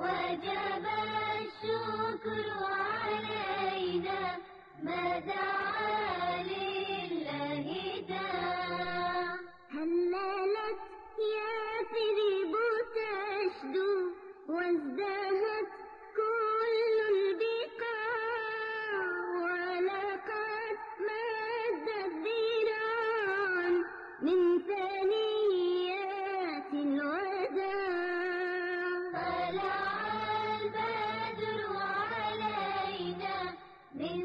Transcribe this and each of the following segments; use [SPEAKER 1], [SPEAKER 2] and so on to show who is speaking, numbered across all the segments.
[SPEAKER 1] وجب الشكر علينا ما دعا لله داع هللت يثرب تشدو وازدهت كل البقاع ولقد مدت ذراعا من ثنيات الوداع طلع البدر علينا من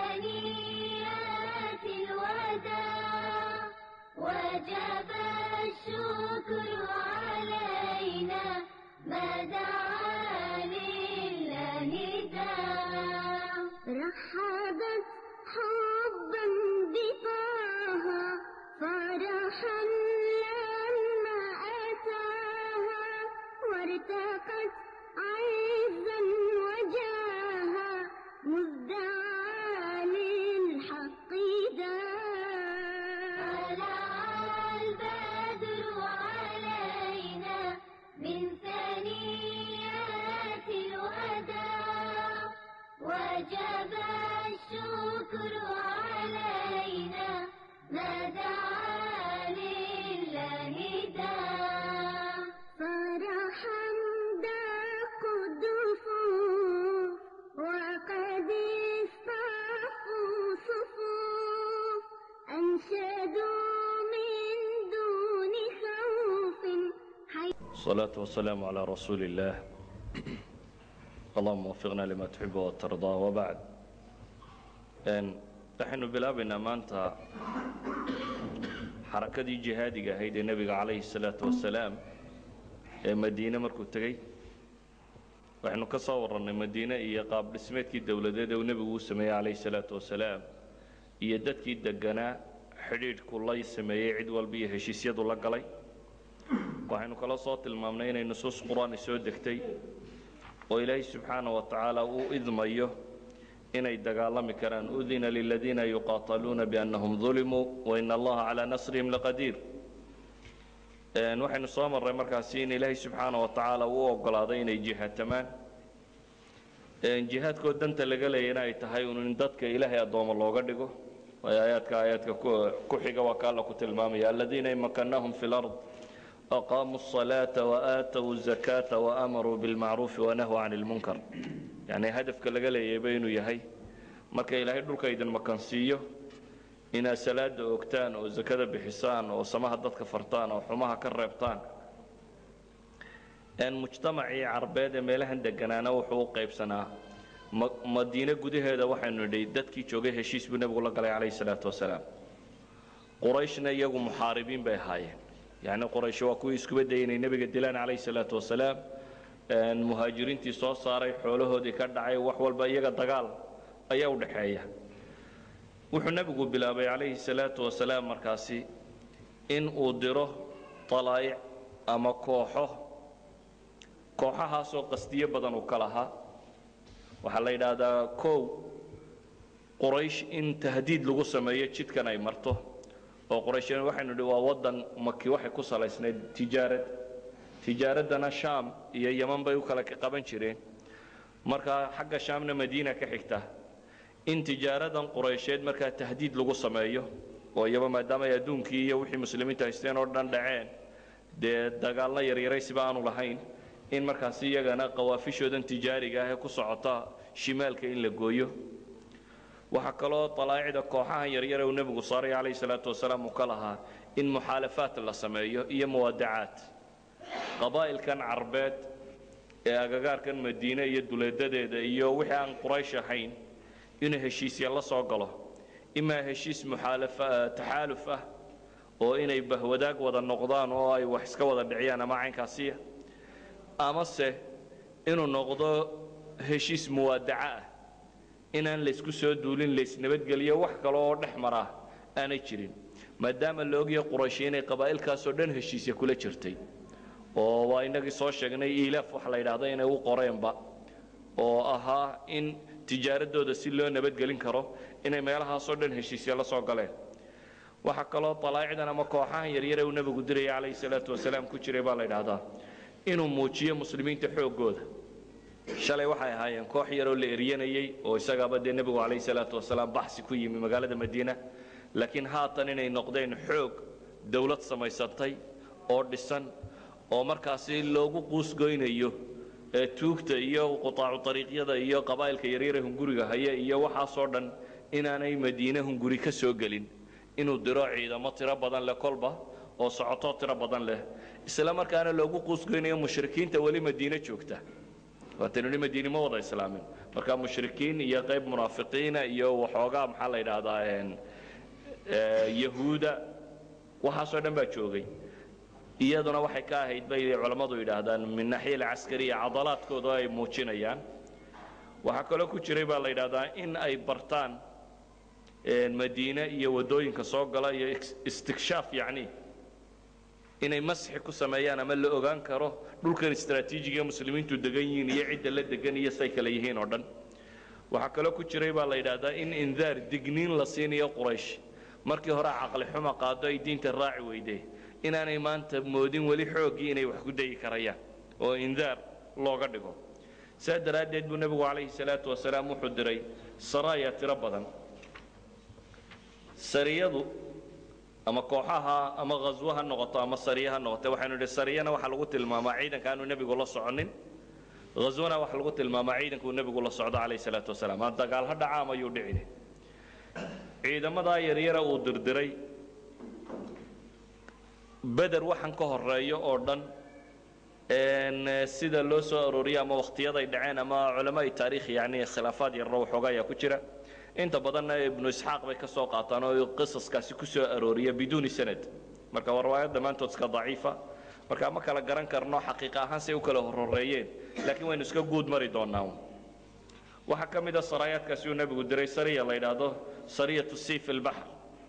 [SPEAKER 1] ثنيات الوداع وجب الشكر علينا ما دعا لله داع رحبت حبا بطه فرحا لما أتاها وارتقت عزا وجاها مزدعى للحق داع طلع البدر علينا من ثنيات الوداع وجب الشكر علينا ما دعا لله داع فرحا داق الدفوف وقد اصطفوا صفوف أنشدوا من دون خوف حي
[SPEAKER 2] الصلاة والسلام على رسول الله اللهم وفقنا لما تحب وترضى وبعد n waxaynu bilaabaynaa maanta xarakadii jihaadiga ahayd ee nebiga calayhi الsalaaةu wasalaam ee madiine markuu tegey waxaynu ka soo warrannay madiine iyo qaab dhismeedkii dowladeed ee uu nebigu u sameeyey calayhi الsalaaةu wasalaam iyo dadkii deganaa xidhiidhku la sameeyey cid walba iyo heshiisyadu la galay waxaynu kala soo tilmaamnay inay nusuus qur-aani soo degtay oo ilaahay subxaana wa tacaala uu idmayo inay dagaalami karaan udina liladiina yuqaataluuna biannahum dulimuu waina allaha calaa nasrihim laqadiir waxaynu soo marray markaasi in ilaahay subxaana wa tacaala uu ogolaaday inay jihaatamaan jihaadkoo danta laga leeyana ay tahay un in dadka ilaahay addooma looga dhigo waayo aayaadka aayaadka ku xiga waa ka alla ku tilmaamaya aladiina in makannaahum fi lard aqaamuu الصalaaةa وaaatuu الزakaaةa وamaruu biاlmacruufi wanahuu can اlmunkar yacni hadafka laga leeyayba inuu yahay marka ilaahay dhulka idin makansiiyo inaad salaada ogtaan oo zakada bixisaan oo samaha dadka fartaan oo xumaha ka reebtaan mujtamacii carbeed ee meelahan deganaana wuxuu u qaybsanaa madiine gudaheeda waxaynu nidhi dadkii joogay heshiis buu nebigu la galay calayh الsalaaةu wasalaam qurayshna iyagu muxaaribiin bay ahaayeen yacni qoraysh waa kuwii iskuba dayay inay nebiga dilaan calayhi salaatu wasalaam muhaajiriintii soo saaray xoolahoodii ka dhacay wax walba iyaga dagaal ayaa u dhaxeeya wuxuu nebigu bilaabay calayhi salaatu wasalaam markaasi in uu diro talaa'ic ama kooxo kooxahaasoo qasdiyo badan uu ka lahaa waxaa la yidhaahdaa kow qoraysh in tahdiid lagu sameeyo jidkan ay marto oo qoraysheen waxaynu nidhi waa waddan maki waxay ku salaysnayd tijaarad tijaaraddana shaam iyo yeman bay u kala qaban jireen markaa xagga shaamna madiina ka xigta in tijaaradan quraysheed markaa tahdiid lagu sameeyo oo iyaba maadaama ay adduunkii iyo wixii muslimiinta haysteen oo dhan dhaceen dee dagaalna yaryaraysiba aanu lahayn in markaasi iyagana qawaafishoodan tijaariga ah ee ku socota shimaalka in la gooyo waxaa kaloo alaa'icda kooxahan yaryare uu nebigu saaray calayhi salaatu wasalaam uu ka lahaa in muxaalafaat la sameeyo iyo muwaadacaad qabaa'ilkan carbeed ee agagaarkan madiine iyo duleedadeeda iyo wixii aan quraysh ahayn inuu heshiisya la soo galo imaa heshiis taxaaluf ah oo inay bahwadaag wada noqdaan oo ay wax iska wada dhiciyaan ama caynkaasiya amase inuu noqdo heshiis muwaadaca ah inaan laysku soo duulin laysnabadgeliyo wax kale oo dhex maraa aanay jirin maadaama la ogyahay qurayshi inay qabaa'ilkaasoo dhan heshiisya kula jirtay oo waa inagii soo sheegnay ilaaf waxa la yidhaahda inay u qoreenba oo ahaa in tijaaradooda si loo nabadgelin karo inay meelahaasoo dhan heshiisya la soo galeen waxaa kaloo alaa'icdan ama kooxahan yaryare uu nebigu diraya calayhi salaatu wasalaam ku jiray baa la yidhaahdaa inuu muujiyo muslimiinta xooggooda shalay waxay ahaayeen koox yaroo la eryanayey oo isagaaba dee nebigu calayhi salaatu wasalaam baxsi ku yimi magaalada madiina laakiin haatan inay noqdeen xoog dawlad samaysatay oo dhisan oo markaasi loogu quusgoynayo ee tuugta iyo qutaacu ariiqyada iyo qabaa'ilka yaryare hunguriga haya iyo waxaasoo dhan inaanay madiine hunguri ka soo gelin inuu diro ciidamo tiro badan leh kolba oo socoto tiro badan leh isla markaana loogu quusgoynayo mushrikiinta weli madiine joogta waataynu ni madiine ma wada islaamin marka mushrikiin iyo qayb munaafiqiina iyo waxoogaa maxaa la yidhaahdaa yahuuda waxaasoo dhan baa joogay iyaduna waxay ka ahayd bay culammadu yidhaahdaan min naxiya alcaskariya cadalaadkooda ay muujinayaan waxaa kaloo ku jiray baa la yidhaahdaa in ay bartaan madiine iyo waddooyinka soo gala iyo istikshaaf yacni inay masxi ku sameeyaan ama la ogaan karo dhulkan istraatiijiga muslimiintu degan yihiin iyo cidda la degan iyo say kale yihiin oo dhan waxaa kaloo ku jiray baa la yidhaahdaa in indaar digniin la siinayo quraysh markii hore caqli xuma qaado ay diinta raaci weyde inaanay maanta moodin weli xooggii inay wax ku dayi karayaan oo indaar looga dhigo saa daraaddeed buu nebigu calayhi salaatu wasalaam wuxuu diray saraaya tiro badan sariyadu ama kooxaha ama ghaswo ha noqoto ama sariye ha noqote waxaynu idhi sariyana waxaa lagu tilmaamaa ciidanka aanu nebigu la soconin ghaswana waxaa lagu tilmaamaa ciidankuu nebigu la socdo calayhi salaatu wasalaam ha dagaal ha dhacaam ayuu dhicine ciidamadaa yaryara uu dirdiray beder waxaan ka horeeyo oo dhan sida loo soo arooriyo ama wakhtiyaday dhaceen ama culamaai taariikh yani khilaafaad yarro waxooga ayaa ku jira inta badanna ibnu isxaaq bay ka soo qaataan oo qisaskaasi ku soo arooriya biduuni sanad marka waa riwaayad dhammaantood iska daciifa marka ma kala garan karno xaqiiqa ahaan say u kala horhoreeyeen laakiin waynu iska guud mari doonaa waxaa ka mid a saraayaadkaasi uu nebigu diray sariya la yidhaahdo sariyatu siif ilbaxr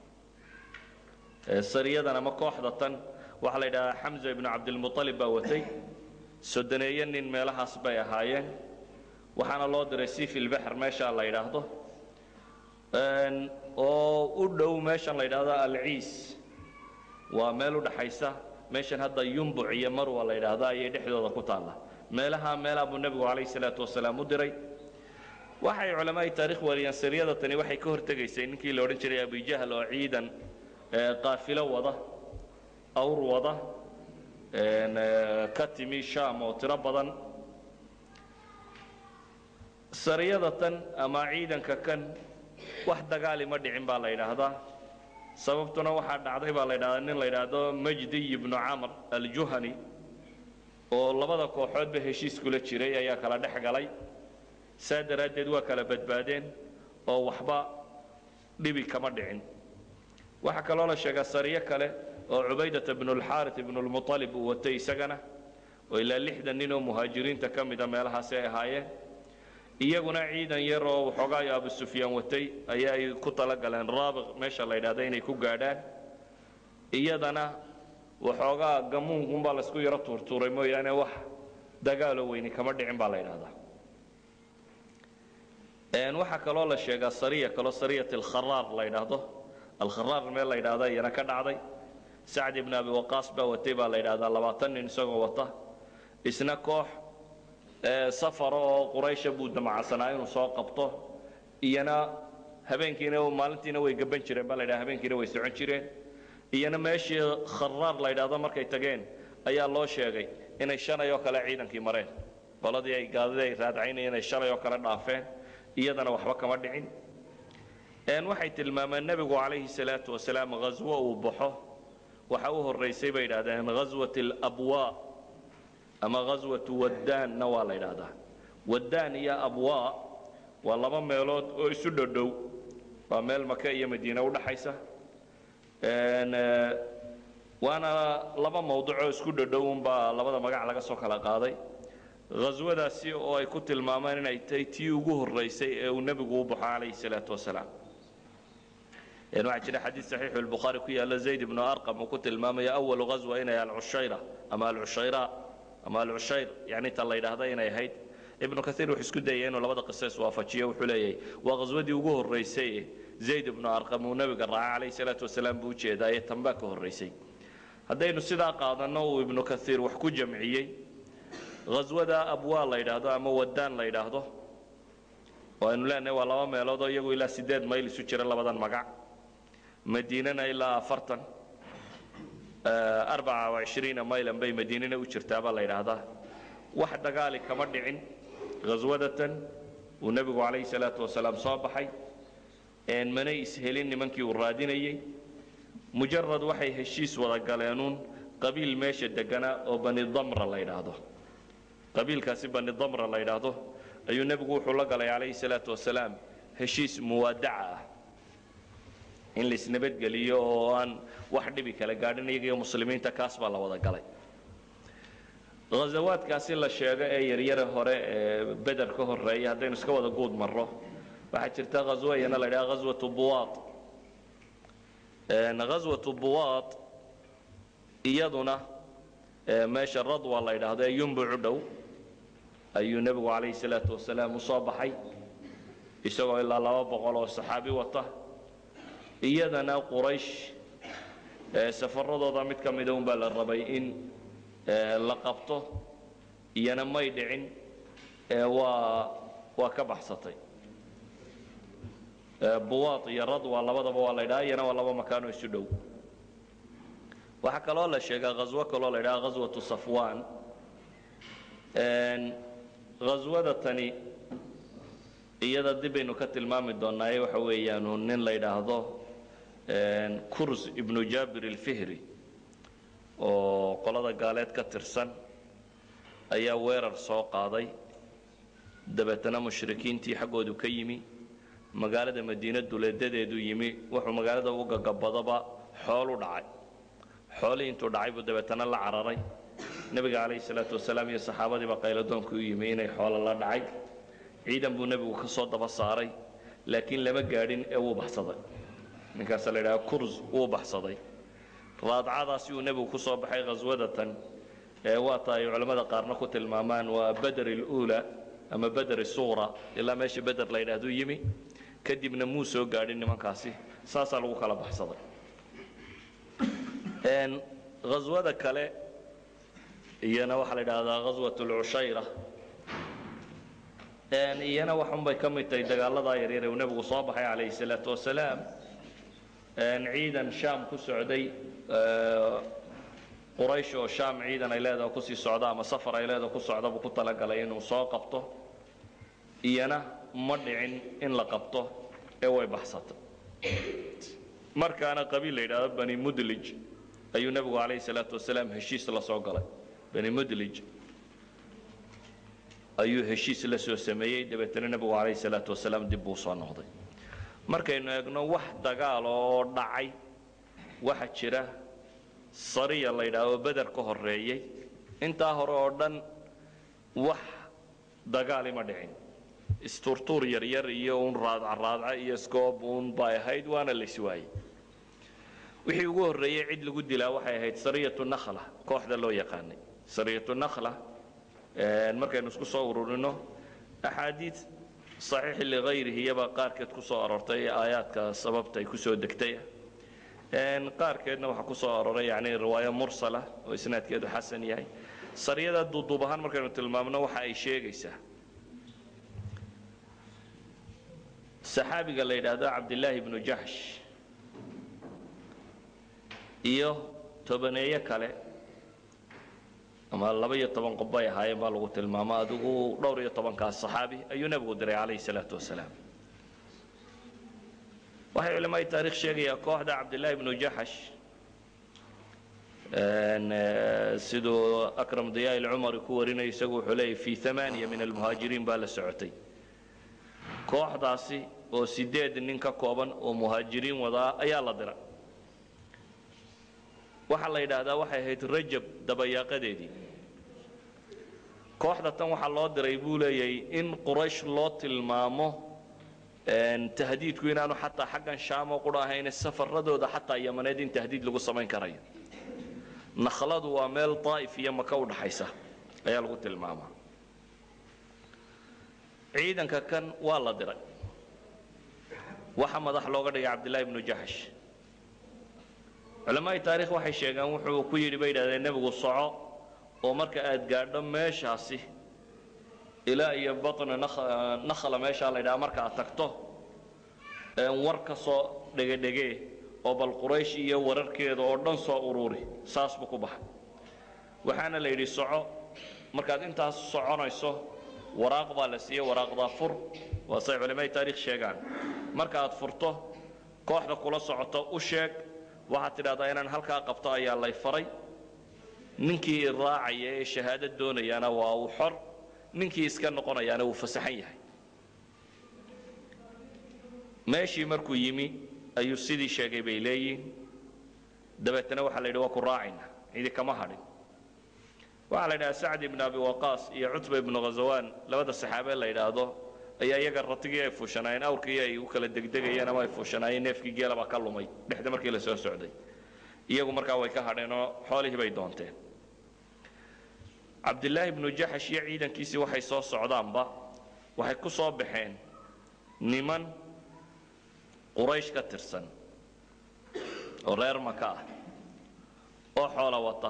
[SPEAKER 2] sariyadan ama kooxda tan waxaa la yidhahdaa xamza ibnu cabdilmualib baa watay sodoneeye nin meelahaas bay ahaayeen waxaana loo diray siif ilbaxr meesha la yidhaahdo oo u dhow meeshan la yidhaahdo alciis waa meel u dhaxaysa meeshan hadda yumbuc iyo marwa la yidhaahdo ayay dhexdooda ku taalla meelaha meelaa buu nebigu calayhi salaatu wasalaam u diray waxay culamaai taarikh wariyaan sariyada tani waxay ka hortegaysay ninkii la odhan jiray abijahl oo ciidan qaafilo wada awr wada ka timi sham oo tiro badan sariyada tan ama ciidanka kan wax dagaali ma dhicin baa la yidhaahdaa sababtuna waxaa dhacday baa la yidhahdaa nin la yidhaahdo majdiy ibnu camr aljuhani oo labada kooxoodba heshiis kula jiray ayaa kala dhex galay saa daraaddeed waa kala badbaadeen oo waxba dhibi kama dhicin waxaa kaloo la sheegaa sariyo kale oo cubaydata bnulxaarit ibnulmualib uu watay isagana oo ilaa lixdan nin oo muhaajiriinta ka mida meelahaasi ay ahaayeen iyaguna ciidan yar oo waxoogaayo abu sufyaan watay ayaa ay ku talagaleen raabiq meesha la yidhahda inay ku gaadhaan iyadana waxoogaa gamuunkunbaa laysku yaro tuurtuuray mooyaane wax dagaaloo weyni kama dhicin baa la yidhahdaa waxaa kaloo la sheegaa sariya kaloo sariyat alkharaar la yidhaahdo alkharaar meel la yidhahda iyana ka dhacday sacd ibn abi waqaas baa watay baa la yidhahdaa labaatan nin isagoo wata isna koox safara oo quraysha buu damacsanaa inuu soo qabto iyana habeenkiina maalintiina way gaban jireen baa la yidhaha habeenkiina way socon jireen iyana meeshii kharaar la yidhaahdo markay tageen ayaa loo sheegay inay shalay oo kale ciidankii mareen qoladii ay gaadadii ay raadcaynayeen inay shalay oo kale dhaafeen iyadana waxba kama dhicin waxay tilmaameen nebigu calayhi salaatu wasalaam ghaswo uu baxo waxa u horraysay bay yidhahdeen ghaswat alabwaa ama ghaswatu waddaanna waa la yidhaahdaa waddaan iyo abwaa waa laba meelood oo isu dhodhow waa meel maka iyo madiine udhaxaysa waana laba mawduc oo isku dhodhow unbaa labada magac laga soo kala qaaday ghaswadaasi oo ay ku tilmaamaan inay tahay tii ugu horraysay ee uu nebigu u baxo calayhi salaatu wasalaam waxaa jira xadiid saxiixu lbukhaari ku yaalla zayd ibnu arqam uu ku tilmaamaya awalu ghaswa inay alcushayra ama alcushayra ama alcushayr yani ta la yidhaahda inay ahayd ibnu kaiir wuxuu isku dayay inuu labada qiso iswaafajiyo wuxuu leeyahay waa ghaswadii ugu horraysay zayd ibnu arqam uu nebiga raaca calayhi salaatu wasalaam buu ujeedaa ee tanbaa ka horraysay haddaynu sidaa qaadanno uu ibnu kaiir wax ku jamciyey ghaswada abwaa la yidhaahdo ama wadaan la yidhaahdo oo aynu leenahay waa laba meelood oo iyagu ilaa siddeed mayl isu jira labadan magac madiinana ilaa afartan arbaca wacishriina maylan bay madiinana u jirtaa baa la yidhaahdaa wax dagaali kama dhicin ghaswadatan uu nebigu calayhi salaatu wasalaam soo baxay manay ishelin nimankii uu raadinayey mujarad waxay heshiis wada galeenuun qabiil meesha deganaa oo bani damra la yidhaahdo qabiilkaasi bani damra la yidhaahdo ayuu nebigu wuxuu la galay calayhi salaatu wasalaam heshiis muwaadaca ah in laisnabadgeliyo oo aan wax dhibi kala gaadhin iyaga iyo muslimiinta kaas baa la wada galay ghazawaadkaasi la sheego ee yaryare hore ee beder ka horeeya haddaynu iska wada guud marro waxaa jirta ghaswo iyana la yidhaha ghaswatu buwaad ghaswatu buwaad iyaduna meesha radwa la yidhaahdo ee yumbucu dhow ayuu nebigu calayhi salaatu wasalaam u soo baxay isagoo ilaa laba boqol oo saxaabi wata iyadana quraysh safaradooda mid ka mida un baa la rabay in la qabto iyana may dhicin waa waa ka baxsatay buwaad iyo radwa labadaba waa la ydhaha iyana waa laba makaanoo isu dhow waxaa kaloo la sheegaa ghaswo kaloo la ydhaha ghaswatu safwan ghaswada tani iyada dibaynu ka tilmaami doonaaye waxa weeyaanu nin la yidhaahdo kurs ibnu jabir alfihri oo qolada gaaleed ka tirsan ayaa weerar soo qaaday dabeetana mushrikiintii xaggoodu ka yimi magaalada madiina duleedadeedu yimi wuxuu magaalada u gagabadaba xoolu dhacay xoolihii intuu dhacay buu dabeetana la cararay nebiga calayhi salaatu wasalaam iyo saxaabadiiba qayladoonku u yimi inay xoolo la dhacay ciidan buu nebigu ka soo daba saaray laakiin lama gaadhin ee wuu baxsaday ninkaasa la yidhaha kurs wuu baxsaday raadcadaasi uu nebigu ku soo baxay khaswadatan ee waata ay culammada qaarna ku tilmaamaan waa beder iluula ama beder isuqra ilaa meesha beder la yidhahduu yimi kadibna muu soo gaadhin nimankaasi saasaa lagu kala baxsaday ghaswada kale iyana waxaa la yidhaahdaa ghaswat lcushayra iyana waxunbay ka mid tahay dagaaladaa yaryar uu nebigu soo baxay calayhi salaatu wasalaam ciidan shaam ku socday quraysh oo shaam ciidan ay leedaha kusii socda ama safar ay leedaha ku socda buu ku talagalay inuu soo qabto iyana ma dhicin in la qabto ee way baxsatay markaana qabiil la yidhaahdo bani mudlij ayuu nebigu calayhi salaatu wasalaam heshiis la soo galay bani mudlij ayuu heshiis la soo sameeyey dabeetana nebigu calayhi salaatu wasalaam dib buu soo noqday markaynu eegno wax dagaal oo dhacay waxa jira sariya la yidhaahdo beder ka horeeyey intaa hore oo dhan wax dagaali ma dhicin isturtuur yaryar iyo un raadcaraadca iyo scoob uun bay ahayd waana la iswaayey wixii ugu horreeyey cid lagu dilaa waxay ahayd sariyatu nakhla kooxda loo yaqaanay sariyatu nakhla markaynu isku soo ururino axaadiid saxiix ligayrihi iyaba qaarkeed ku soo aroortay aayaadka sababta ay ku soo degtay qaarkeedna waxaa ku soo aroray yani riwaayo mursala oo isnaadkeedu xasan yahay sariyada duuduub ahaan markaynu tilmaamno waxa ay sheegaysaa saxaabiga la yidhaahdo cabdillaahi ibnu jaxsh iyo tobaneeyo kale ama laba iyo toban qof bay ahaayeen baa lagu tilmaamo adigu dhowr iyo tobankaas saxaabi ayuu nebigu diray calayhi salaatu wasalaam waxay culamada taarikh sheegayaa kooxda cabdillaahi ibnu jaxash siduu akram diyaa ilcumari ku warinayo isagu wuxuu leeyahy fi amaaniya min almuhaajiriin baa la socotay kooxdaasi oo sideed nin ka kooban oo muhaajiriin wadaa ayaa la diray waxaa la yidhaahdaa waxay ahayd rajab dabayaaqadeedii kooxda tan waxaa loo diray buu leeyahay in quraysh loo tilmaamo tahdiidku inaanu xataa xaggan shaamo qura ahayne safaradooda xataa yamaneed in tahdiid lagu samayn karayo nakhladu waa meel daa'if iyo maka u dhaxaysa ayaa lagu tilmaamaa ciidanka kan waa la diray waxa madax looga dhigay cabdillahi ibnu jaxsh culamaai taarikh waxay sheegaan wuxuu ku yidhi bay yidhahdeen nebigu soco oo marka aad gaadho meeshaasi ilaa iyo batna nakhala meeshaa la ydhaha marka aad tagto war ka soo dhegedhegee oo bal quraysh iyo wararkeeda oo dhan soo ururi saas buu ku baxay waxaana la yidhi soco markaad intaas soconayso waraaq baa la siiyey waraaqdaa fur waa say culimada taarikh sheegaan marka aad furto kooxda kula socoto u sheeg waxaad tidhahdaa inaan halkaa qabto ayaa lay faray ninkii raacaya ee shahaado doonayaana waa uu xor ninkii iska noqonayaana wuu fasaxan yahay meeshii markuu yimi ayuu sidii sheegay bay leeyihin dabeetana waxaa la yidhi waa ku raacayna cidi kama hadhin waxaa la yidhaha sacd ibn abi waqaas iyo cutba ibnu ghazawaan labada saxaabe la yidhaahdo ayaa iyaga ratigii ay fuushanaayeen awrkii ay u kala degdegayeen ama ay fuushanaayeen neefkii geela baa ka lumay dhexda markii la soo socday iyagu markaa way ka hadheen oo xoolihii bay doonteen cabdilaahi ibnu jaxash iyo ciidankiisii waxay soo socdaanba waxay ku soo baxeen niman quraysh ka tirsan oo reer maka ah oo xoola wata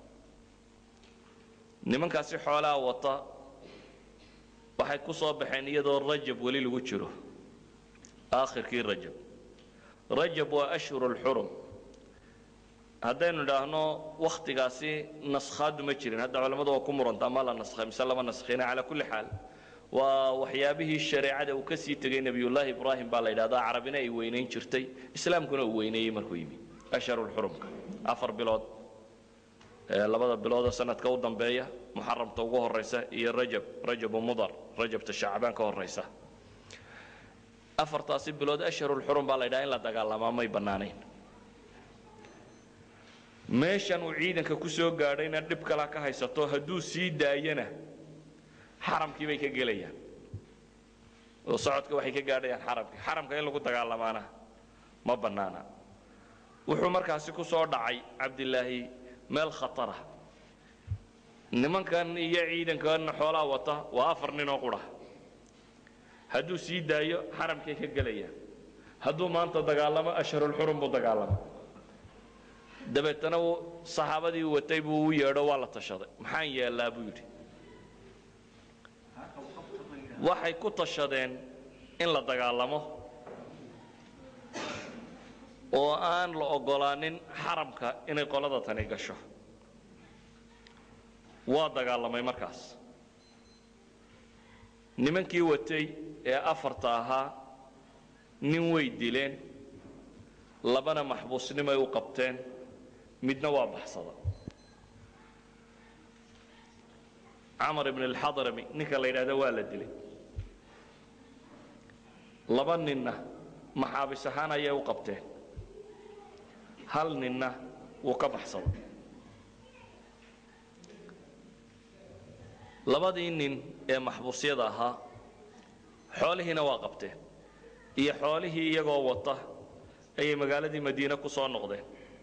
[SPEAKER 2] nimankaasi xoolaha wata waxay ku soo baxeen iyadoo rajab weli lagu jiro aakhirkii rajab rajab waa ashhuru lxurum haddaynu idhaahno wakhtigaasi naskhaadu ma jirin hadda culammadu waa ku murantaa ma la naskhay mise lama naskhina calaa kulli xaal waa waxyaabihii shareecada uu ka sii tegey nebiyullaahi ibraahim baa la yidhahdaa carabina ay weynayn jirtay islaamkuna uu weyneeyey markuu yimi ashharulxurumka afar bilood labada biloodoo sanadka u dambeeya muxaramta ugu horaysa iyo rajab rajabu mudar rajabta shacbaan ka horaysa afartaasi bilood ashharulxurum baa la yidhaha in la dagaalamaa may bannaanayn meeshan uu ciidanka ku soo gaadhayna dhib kala ka haysato hadduu sii daayana xaramkii bay ka gelayaan oo socodka waxay ka gaadhayaan xaramkii xaramka in lagu dagaalamaana ma bannaana wuxuu markaasi ku soo dhacay cabdilaahi meel khatara nimankan iyo ciidankan xoolaha wata waa afar ninoo qudha hadduu sii daayo xaramkay ka gelayaan hadduu maanta dagaalamo ashharulxurum buu dagaalama dabeetana saxaabadii watay buu u yeedho waa la tashaday maxaan yeellaa buu yidhi waxay ku tashadeen in la dagaalamo oo aan la oggolaanin xaramka inay qolada tani gasho waa dagaalamay markaas nimankii watay ee afarta ahaa nin way dileen labana maxbuusnimay u qabteen midna waa baxsada camar ibn alxadrami ninka la yidhahda waa la dilay laba ninna maxaabis ahaan ayay u qabteen hal ninna wuu ka baxsaday labadii nin ee maxbuusyada ahaa xoolihiina waa qabteen iyo xoolihii iyagoo wata ayay magaaladii madiine ku soo noqdeen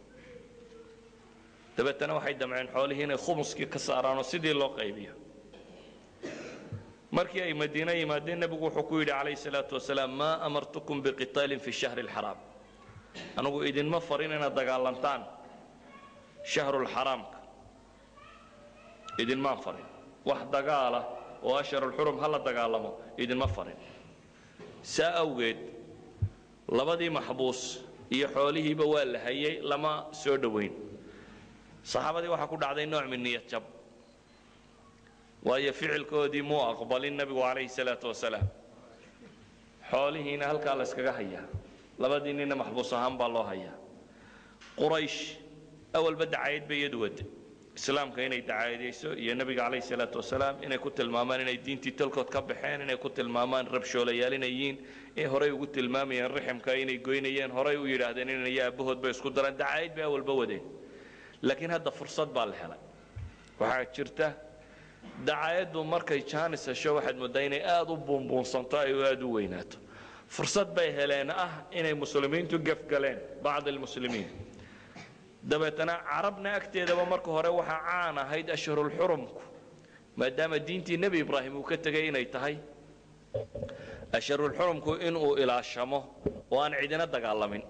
[SPEAKER 2] dabeetana waxay damceen xoolihii inay khumuskii ka saaraanoo sidii loo qaybiyo markii ay madiine yimaadeen nebigu wuxuu ku yidhi calayhi salaatu wasalaam maa amartukum biqitaalin fi shahri alxaraam anugu idinma farin inaad dagaalantaan shahrulxaraamka idinmaan farin wax dagaala oo ashharulxurum ha la dagaalamo idinma farin saa awgeed labadii maxbuus iyo xoolihiiba waa la hayay lama soo dhowayn saxaabadii waxaa ku dhacday nooc min niyad jab waayo ficilkoodii muu aqbalin nebigu calayhi salaatu wasalaam xoolihiina halkaa la yskaga hayaa labadii ninna maxbuus ahaan baa loo hayaa quraysh awalba dacayad bay iyadu wade islaamka inay dacaadayso iyo nebiga calayhi salaatu wasalaam inay ku tilmaamaan inay diintii talkood ka baxeen inay ku tilmaamaan rabshoolayaal inay yihiin in horay ugu tilmaamayeen riximka inay goynayeen horay u yidhaahdeen inay aabahood bay isku dareen dacaayad bay awalba wadeen laakiin hadda fursad baa la helay waxaa jirta dacaayaddu markay jaanis hesho waxaad mooddaa inay aada u buunbuunsanto ay aada u weynaato fursad bay heleen ah inay muslimiintu gefgaleen bacd almuslimiin dabeetana carabna agteedaba marka hore waxaa caan ahayd ashharulxurumku maadaama diintii nebi ibraahim uu ka tegay inay tahay ashharulxurumku inuu ilaashamo oo aan cidina dagaalamin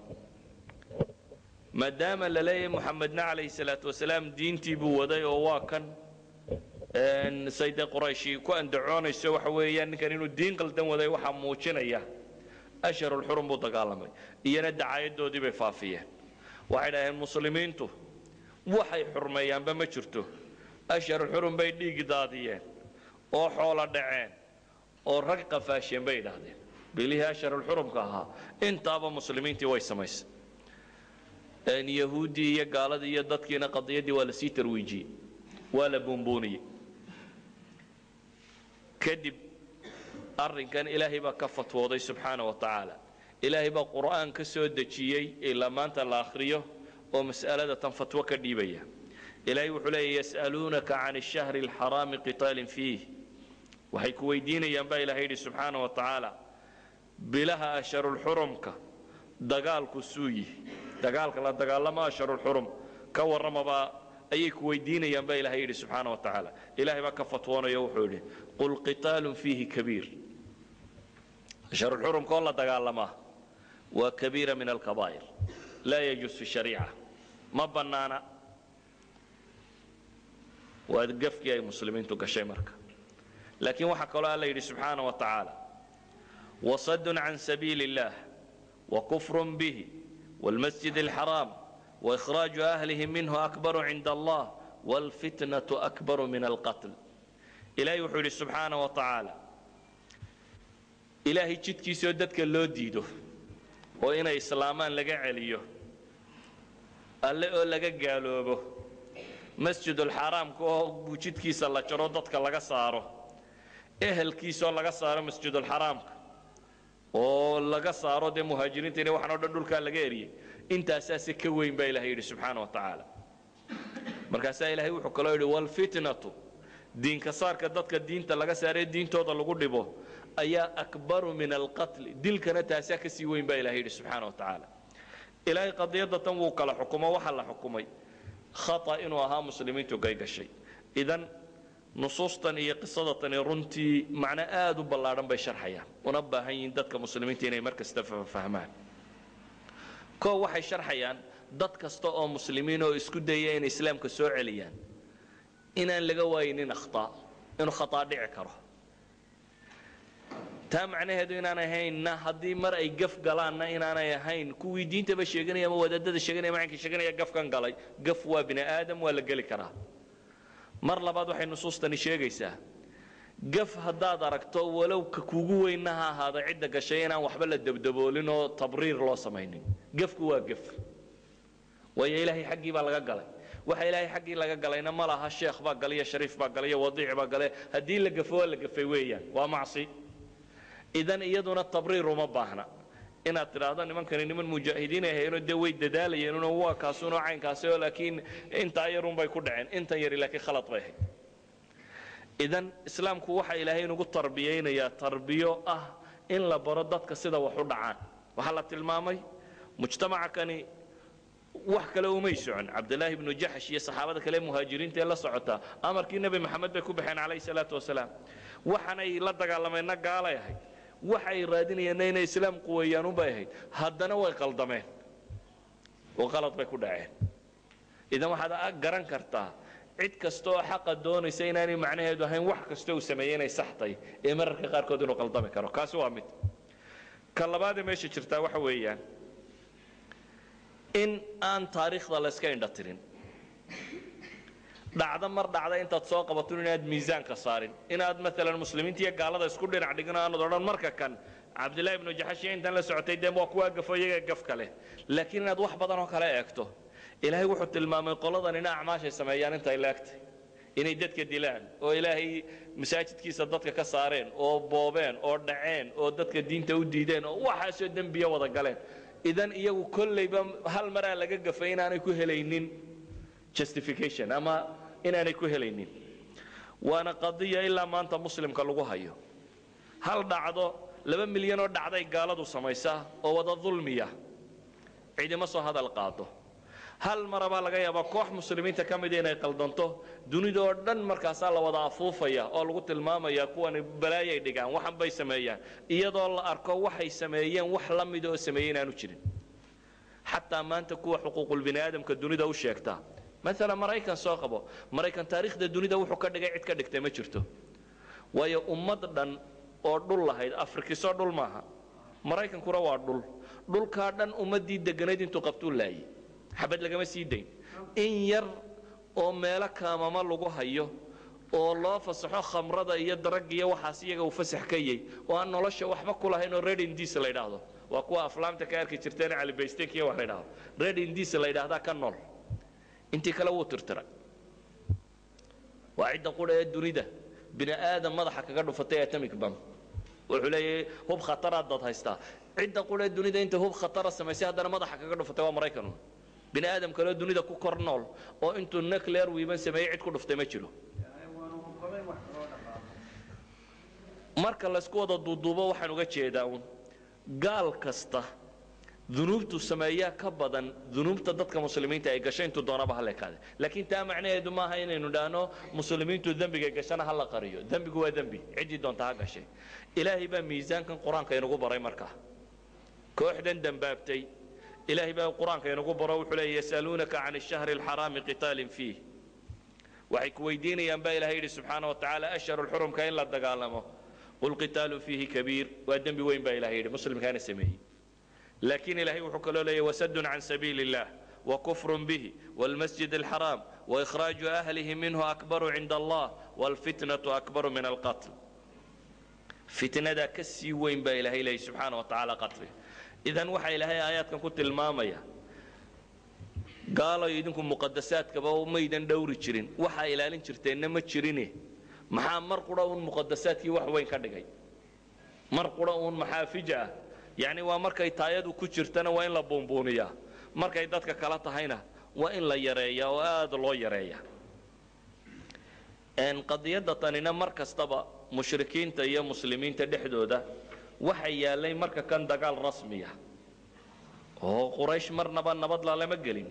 [SPEAKER 2] maadaama la leeyahay muxamedna calayhi salaatu wasalaam diintii buu waday oo waa kan sayde qurayshi ku andacoonayso waxa weeyaan ninkan inuu diin qaldan waday waxaa muujinaya asharulxurum buu dagaalamay iyana dacaayadoodii bay faafiyeen waxay dhaheen muslimiintu waxay xurmeeyaanba ma jirto asharulxurum bay dhiig daadiyeen oo xoolo dhaceen oo rag qafaasheen bay idhaahdeen bilihii asharulxurumka ahaa intaaba muslimiintii way samaysay yahuuddii iyo gaaladii iyo dadkiina qadiyaddii waa lasii tarwiijiyey waa la buunbuuniyey kadib arrinkan ilaahay baa ka fatwooday subxaana wa tacaala ilaahay baa qur'aan ka soo dejiyey ilaa maanta la akhriyo oo mas'alada tan fatwo ka dhiibaya ilaahay wuxuu leeya yas'aluunaka can ashahri alxaraami qitaalin fiih waxay ku weydiinayaan baa ilahay yidhi subxaana wa tacaala bilaha asharulxurumka dagaalku suu yihi dagaalka la dagaalama asharulxurum ka warramabaa ayay ku weydiinayaan baa ilahay yidhi subxaana wa tacaala ilahay baa ka fatwoonaya wuxuu yidhi qul qitaalun fiihi kabiir asharulxurumka oo la dagaalamaa waa kabiira min alkabaa'ir laa yajuus fi shariica ma bannaana waa gafkii ay muslimiintu gashay marka laakiin waxaa kaloo alla yidhi subxaana wa tacaala wasadun can sabiili اllah wakufrun bihi wاlmasjid اlxaraam وإخراج أهله منه أكبر عند الله والفتنة أكبر من القتل إلهي وحولي سبحانه وتعالى إلهي جدكي سودتك اللو ديدو وإنا إسلامان لقى عليو اللي أقول لقى قالوبه مسجد الحرام كو جدكي سلا جرودتك لقى صارو إهل كيسو لقى صارو مسجد الحرام oo laga saaro dee muhaajiriinta waxaan o dhan dhulkaa laga eriyey intaasaase ka weyn baa ilahay yidhi subxaana wa tacaala markaasaa ilaahay wuxuu kaloo yidhi walfitnatu diinka saarka dadka diinta laga saaree diintooda lagu dhibo ayaa akbaru min alqatli dilkana taasaa ka sii weyn baa ilahay yidhi subxaana wa tacaala ilaahay qadiyadda tan wuu kala xukumo waxaa la xukumay khata inuu ahaa muslimiintu gay gashay idan nusuustan iyo qisadatani runtii macno aada u ballaadhan bay sharxayaan una baahan yihiin dadka muslimiinta inay mar kasta fahmaan koo waxay sharxayaan dad kasta oo muslimiin oo isku daya inay islaamka soo celiyaan inaan laga waayinin akhtaa inuu khataa dhici karo taa macnaheedu inaanay ahaynna haddii mar ay gaf galaanna inaanay ahayn kuwii diintaba sheeganaya ama wadaadada sheeganaya macankii sheeganaya gafkan galay gaf waa bini aadam waa la geli karaa mar labaad waxay nusuustani sheegaysaa gaf haddaad aragto walow ka kugu weynna ha ahaada cidda gashay inaan waxba la dabdaboolin oo tabriir loo samaynin gafku waa gaf waayo ilaahay xaggii baa laga galay waxa ilaahay xaggii laga galayna ma laha sheekh baa galay iyo shariif baa galay iyo wadiic baa gale haddii la gafo waa la gafay weeyaan waa macsi idan iyaduna tabriir uma baahna inaad tidhaahdo nimankani niman mujaahidiin ay hayeenoo dee way dadaalayeenoo waa kaasunoo caynkaasi oo laakiin intaa yarun bay ku dhaceen intan yari laakiin khalad bay ahayd idan islaamku waxa ilaahay inugu tarbiyaynayaa tarbiyo ah in la baro dadka sida wax u dhacaan waxaa la tilmaamay mujtamaca kani wax kale umay socon cabdilaahi ibnu jaxsh iyo saxaabada kale muhaajiriinta ee la socota amarkii nebi maxamed bay ku baxeen calayhi salaatu wasalaam waxaanay la dagaalameenna gaalay ahayd waxay raadinayeenna inay islaam quweeyaan unbay ahayd haddana way qaldameen oo qalad bay ku dhaceen idan waxaad garan kartaa cid kasta oo xaqa doonaysa inaanay macnaheedu ahayn wax kasta uu sameeyey inay sax tahay ee mararka qaarkood inuu qaldami karo kaasi waa mid ka labaadee meesha jirtaa waxa weeyaan in aan taariikhda la iska indha tirin dhacdo mar dhacda intaad soo qabato inaad miisaanka saarin inaad maalan muslimiinta iyo gaalada isku dhinac dhigin aanad odhan marka kan cabdillahi ibnu jaxash iyo intan la socotay dee waa kuwaa gafo iyaga gafka leh laakiin inaad wax badan oo kale eegto ilaahay wuxuu tilmaamay qoladan ina acmaashay sameeyaan intay leegtay inay dadka dilaan oo ilaahay masaajidkiisa dadka ka saareen oo boobeen oo dhaceen oo dadka diinta u diideen oo waxaasoo dembiya wada galeen idan iyagu kollayba hal maraa laga gafay inaanay ku helaynin justification ama inaanay ku helaynin waana qadiya ilaa maanta muslimka lagu hayo hal dhacdo laba milyan oo dhacday gaaladu samaysaa oo wada dulmiya cidima soo hadal qaado hal marabaa laga yaabaa koox muslimiinta ka mida inay qaldanto dunida oo dhan markaasaa la wada afuufaya oo lagu tilmaamaya kuwani balaayay dhigaan waxan bay sameeyaan iyadoo la arko waxay sameeyeen wax la mida oo sameeyey inaanu jirin xataa maanta kuwa xuquuqulbini aadamka dunida u sheegta maalan maraykan soo qabo maraykan taariikhda dunida wuxuu ka dhigay cid ka dhigtay ma jirto waayo ummad dhan oo dhul lahayd afrikisoo dhul maaha maraykankuna waa dhul dhulkaa dhan ummaddii deganayd intuu qabtuu laayay xabad lagama sii dayn in yar oo meelo kaamama lagu hayo oo loo fasaxo khamrada iyo daragga iyo waxaas iyaga uu fasax ka yey oo aan nolosha waxba ku lahayn oo red indies la yidhaahdo waa kuwa aflaamta ka arki jirteen calibaysteek iyo wax la yidhaahdo red indies la yidhaahdaa ka nool intii kale wuu tirtiray waa cidda qudha ee dunida bini aadam madaxa kaga dhufatay atomic bam wuxuu leeyahay hub khataraad dad haystaa cidda qudha ee dunida inta hub khatara samaysay haddana madaxa kaga dhufatay waa maraykan bini aadam kaleo dunida ku kor nool oo intuu nuclear wiiban sameeyey cid ku dhuftay ma jiro marka laysku wada duuduubo waxaan uga jeedaa uun gaal kasta dunuubtu sameeyaa ka badan dunuubta dadka muslimiinta ay gashay intuu doonaba hala ekaade laakiin taa macnaheedu maaha inaynu dhaahno muslimiintu dembiga gashana hala qariyo dembigu waa dembi ciddii doonta ha gashay ilaahay baa miisaankan qur-aanka inagu baray markaa kooxdan dembaabtay ilaahay baa qur-aanka inagu baro wuxuu leeya yasaluunaka can ashahri alxaraami qitaalin fiih waxay ku weydiinayaan baa ilahay yidhi subxaana wa tacaala ashharu lxurumka in la dagaalamo qul qitaalu fiihi kabiir waa dembi weyn baa ilahay yidhi muslimkaana sameeyey laakiin ilahay wuxuu kaloo leeyahy wasadun can sabiili illah وكفر به والمسجد الحرام وإخراج أهله منه أكبر عند الله والفتنة أكبر من القتل فتنة كسي وين با إلهي إلهي سبحانه وتعالى قتله إذن وحى إلهي آيات كان كنت المامية قالوا يدنكم مقدسات كبا وميدان دوري جرين وحى إلهي جرتين نما جرينه maxaa mar qura uun muqadasaadkii wax weyn ka dhigay mar qura uun maxaa fija ah yacni waa markay taayadu ku jirtana waa in la buunbuuniyaa markay dadka kala tahayna waa in la yareeyaa oo aada loo yareeya qadiyadda tanina mar kastaba mushrikiinta iyo muslimiinta dhexdooda waxa yaalay marka kan dagaal rasmiya oo quraysh marnaba nabad lalama gelin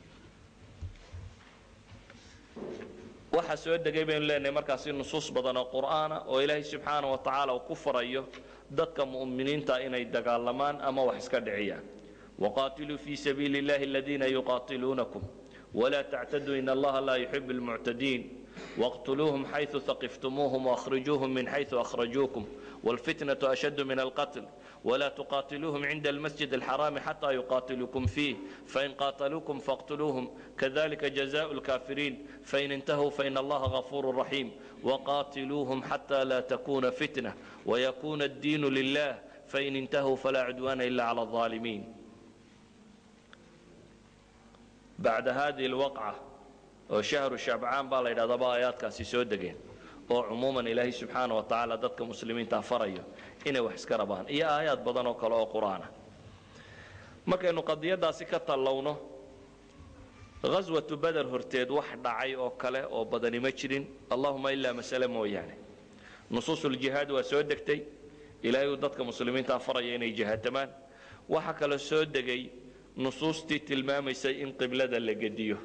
[SPEAKER 2] waxaa soo degay baynu leenahay markaasi nusuus badan oo qur'aana oo ilaahay subxaana wa tacaala uu ku farayo dadka mu'miniinta inay dagaalamaan ama wax iska dhiciyaan waqaatiluu fii sabiili illahi aladiina yuqaatiluunakum walaa tactaduu in allaha laa yuxibu almuctadiin waqtuluuhum xayثu haqiftumuuhum waأkhrijuuhum min xayثu akhrajuukum والفتنة أشد من القتل ولا تقاتلوهم عند المسجد الحرام حتى يقاتلوكم فيه فإن قاتلوكم فاقتلوهم كذلك جزاء الكافرين فإن انتهوا فإن الله غفور رحيم وقاتلوهم حتى لا تكون فتنة ويكون الدين لله فإن انتهوا فلا عدوان إلا على الظالمين بعد هذه الوقعة وشهر شعبان بالا إلى ضبا آيات كاسي سودقين oo cumuuman ilaahay subxaana wa tacaala dadka muslimiinta farayo inay wax iska rabaan iyo aayaad badan oo kale oo qur-aana markaynu qadiyadaasi ka tallowno ghaswatu beder horteed wax dhacay oo kale oo badani ma jirin allahuma ilaa masale mooyaane nusuusuljihaad waa soo degtay ilaahay uu dadka muslimiinta faraya inay jihaatamaan waxa kale soo degay nusuustii tilmaamaysay in qiblada la gediyo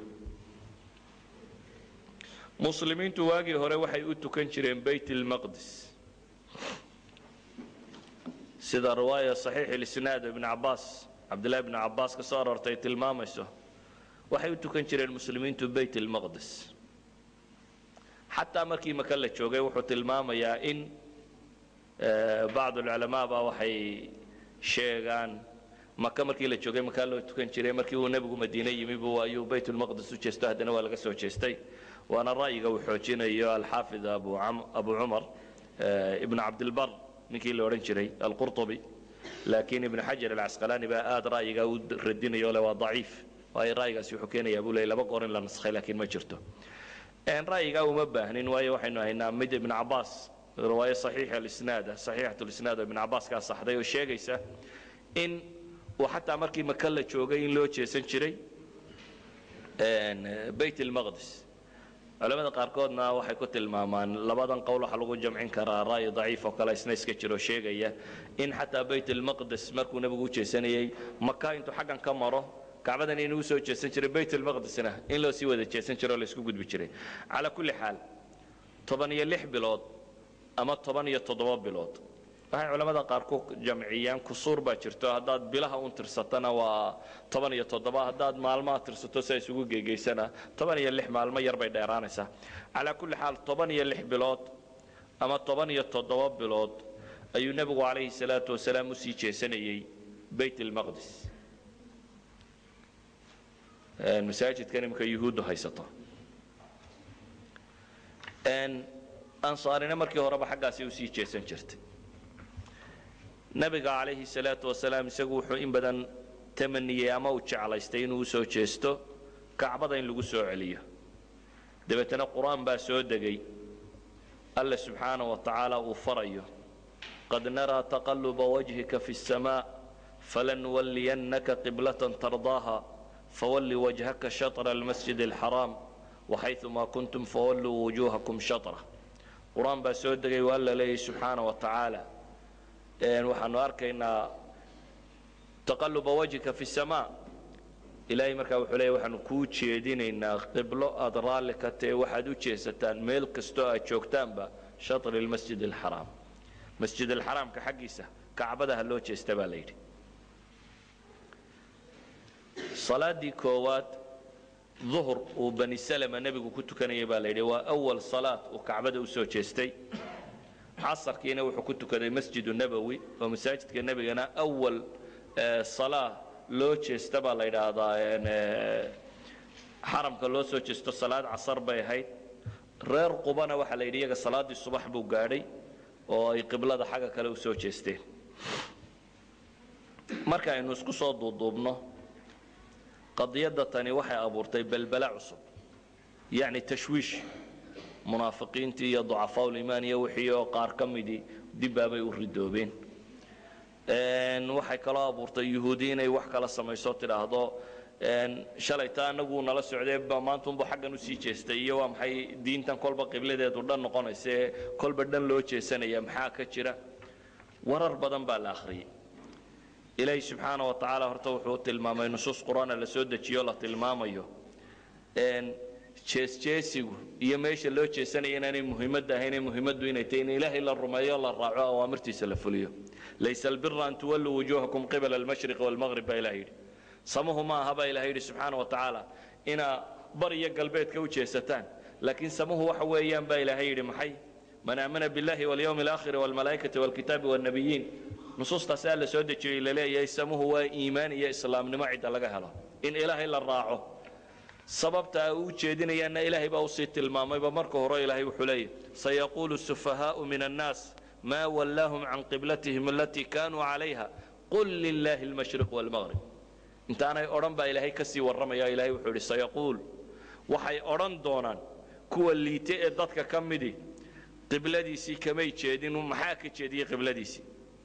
[SPEAKER 2] muslimiintu waagii hore waxay u tukan jireen bayt اlmaqdis sida riwaaya صaxiix اlisnaad ibn cabaas cabdillahi bn cabaas ka soo aroortay tilmaamayso waxay u tukan jireen muslimiintu bayt اlmaqdis xataa markii maka la joogay wuxuu tilmaamayaa in bacd اlculamaa ba waxay sheegaan maka markii la joogay makaa loo tukan jiray markii uu nebigu madiine yimi bu ayuu bayt اlmaqdis u jeesto haddana waa laga soo jeestay waana ra'yiga uu xoojinayo alxaafid abu cumar ibn cabdilbar ninkii la odhan jiray alqurطubi laakiin ibn xajar alcasqalaani baa aad ra'yiga u radinayo le waa daciif waayo ra'yigaasi wuxuu keenayaa buu leey laba goor in la naskhay laakiin ma jirto ra'yigaa uma baahnin waayo waxaynu haynaa mid ibn cabaas riwaayo saxiix alisnaada saxiixat lisnaad oo ibn cabaas kaa saxday oo sheegaysa in uu xataa markii maka la joogay in loo jeesan jiray bayt اlmaqdis culamada qaarkoodna waxay ku tilmaamaan labadan qowl waxaa lagu jamcin karaa ra'yi daciif oo kale isna iska jiro sheegaya in xataa bayt almaqdes markuu nebigu u jeesanayey maka intuu xaggan ka maro kacbadan inuu soo jeesan jiray bayt almaqdesna in loo sii wada jeesan jiro oo la isku gudbi jiray calaa kulli xaal toban iyo lix bilood ama toban iyo toddoba bilood waxay culamada qaar ku jamciyaan kusuur baa jirto haddaad bilaha un tirsatana waa toban iyo toddoba haddaad maalmaha tirsato si ay isugu geegeysana toban iyo lix maalmo yar bay dheeraanaysaa calaa kulli xaal toban iyo lix bilood ama toban iyo toddoba bilood ayuu nebigu calayhi salaatu wasalaam usii jeesanayey bayt almaqdis masaajidkan imika yuhuuddu haysato ansaarina markii horeba xaggaasi usii jeesan jirtay nabiga calayhi salaatu wasalaam isagu wuxuu in badan tamaniyey ama uu jeclaystay inuu usoo jeesto kacbada in lagu soo celiyo dabeetana qur-aan baa soo degay alle subxaana wa tacaala uu farayo qad naraa taqaluba wajhika fi الsamaa falanuwalliyannaka qiblatan tardaaha fawalli wajhaka shatra almasjid alxaraam waxayumaa kuntum fawalluu wujuuhakum shatra qur-aan baa soo degay waa alla leeyahy subxaana wa tacaala waxaanu arkaynaa taqaluba wajhika fi samaa ilaahay markaa wuxuu leeya waxaanu kuu jeedinaynaa qiblo aada raalli ka tahe waxaad u jeesataan meel kastoo aad joogtaanba shatri lmasjid alxaraam masjid alxaraamka xaggiisa kacbadaha loo jeesta baa la yidhi salaadii koowaad duhur uu bani salama nebigu ku tukanayay baa la yidhi waa awal salaad uu kacbada usoo jeestay casarkiina wuxuu ku tukaday masjidu nabowi oo masaajidka nebigana awal salaa loo jeesta baa la yidhaahdaa xaramka loo soo jeesto salaad casar bay ahayd reer qubana waxaa la yidhi iyaga salaaddii subax buu gaadhay oo ay qiblada xagga kale usoo jeesteen marka aynu isku soo duuduubno qadiyadda tani waxay abuurtay belbela cusub yacni tashwiish munaafiqiintii iyo ducafaaul-imaan iyo wixii oo qaar ka midii dibbaabay u ridoobeen waxay kaloo abuurtay yuhuudi inay wax kala samayso tidhaahdo shalayta anagu nala socdee ba maantunbu xaggan usii jeestay iyo waa maxay diintan kolba qibladeedu dhan noqonaysa ee kolba dhan loo jeesanaya maxaa ka jira warar badan baa la akhriyey ilaahi subxaana wa tacaala horta wuxuu tilmaamay nusuus qur-aana la soo dejiyo la tilmaamayo jeesjeesigu iyo meesha loo jeesanaya inaanay muhiimadda ahaynee muhiimaddu inay tahay in ilaahay la rumeeyo la raaco awaamirtiisa la fuliyo laysa albira an tuwalluu wujuuhakum qibala almashriqi walmaqrib baa ilaha yidhi samuhu ma aha baa ilaha yidhi subxaana wa tacaala inaa bar iyo galbeedka u jeesataan laakiin samuhu waxa weeyaan baa ilaahay yidhi maxay man aamana billahi walyawmi alaakhiri walmalaa'ikati walkitaabi walnabiyiin nusuustaasi alla soo dejiyey laleeyahay samuhu waa iimaan iyo islaamnimo cidda laga helo in ilaahay la raaco sababta ay u jeedinayaanna ilaahay baa usii tilmaamayba marka hore ilaahay wuxuu leeyahy sayaquulu sufahaau min annaas maa wallaahum can qiblatihim alatii kaanuu calayha qul lilaahi almashriq walmaqrib intaanay odhan baa ilaahay ka sii warramaya ilaahay wuxuu idhi sayaquul waxay odhan doonaan kuwa liite ee dadka ka midi qibladiisii kamay jeedin maxaa ka jeediyey qibladiisii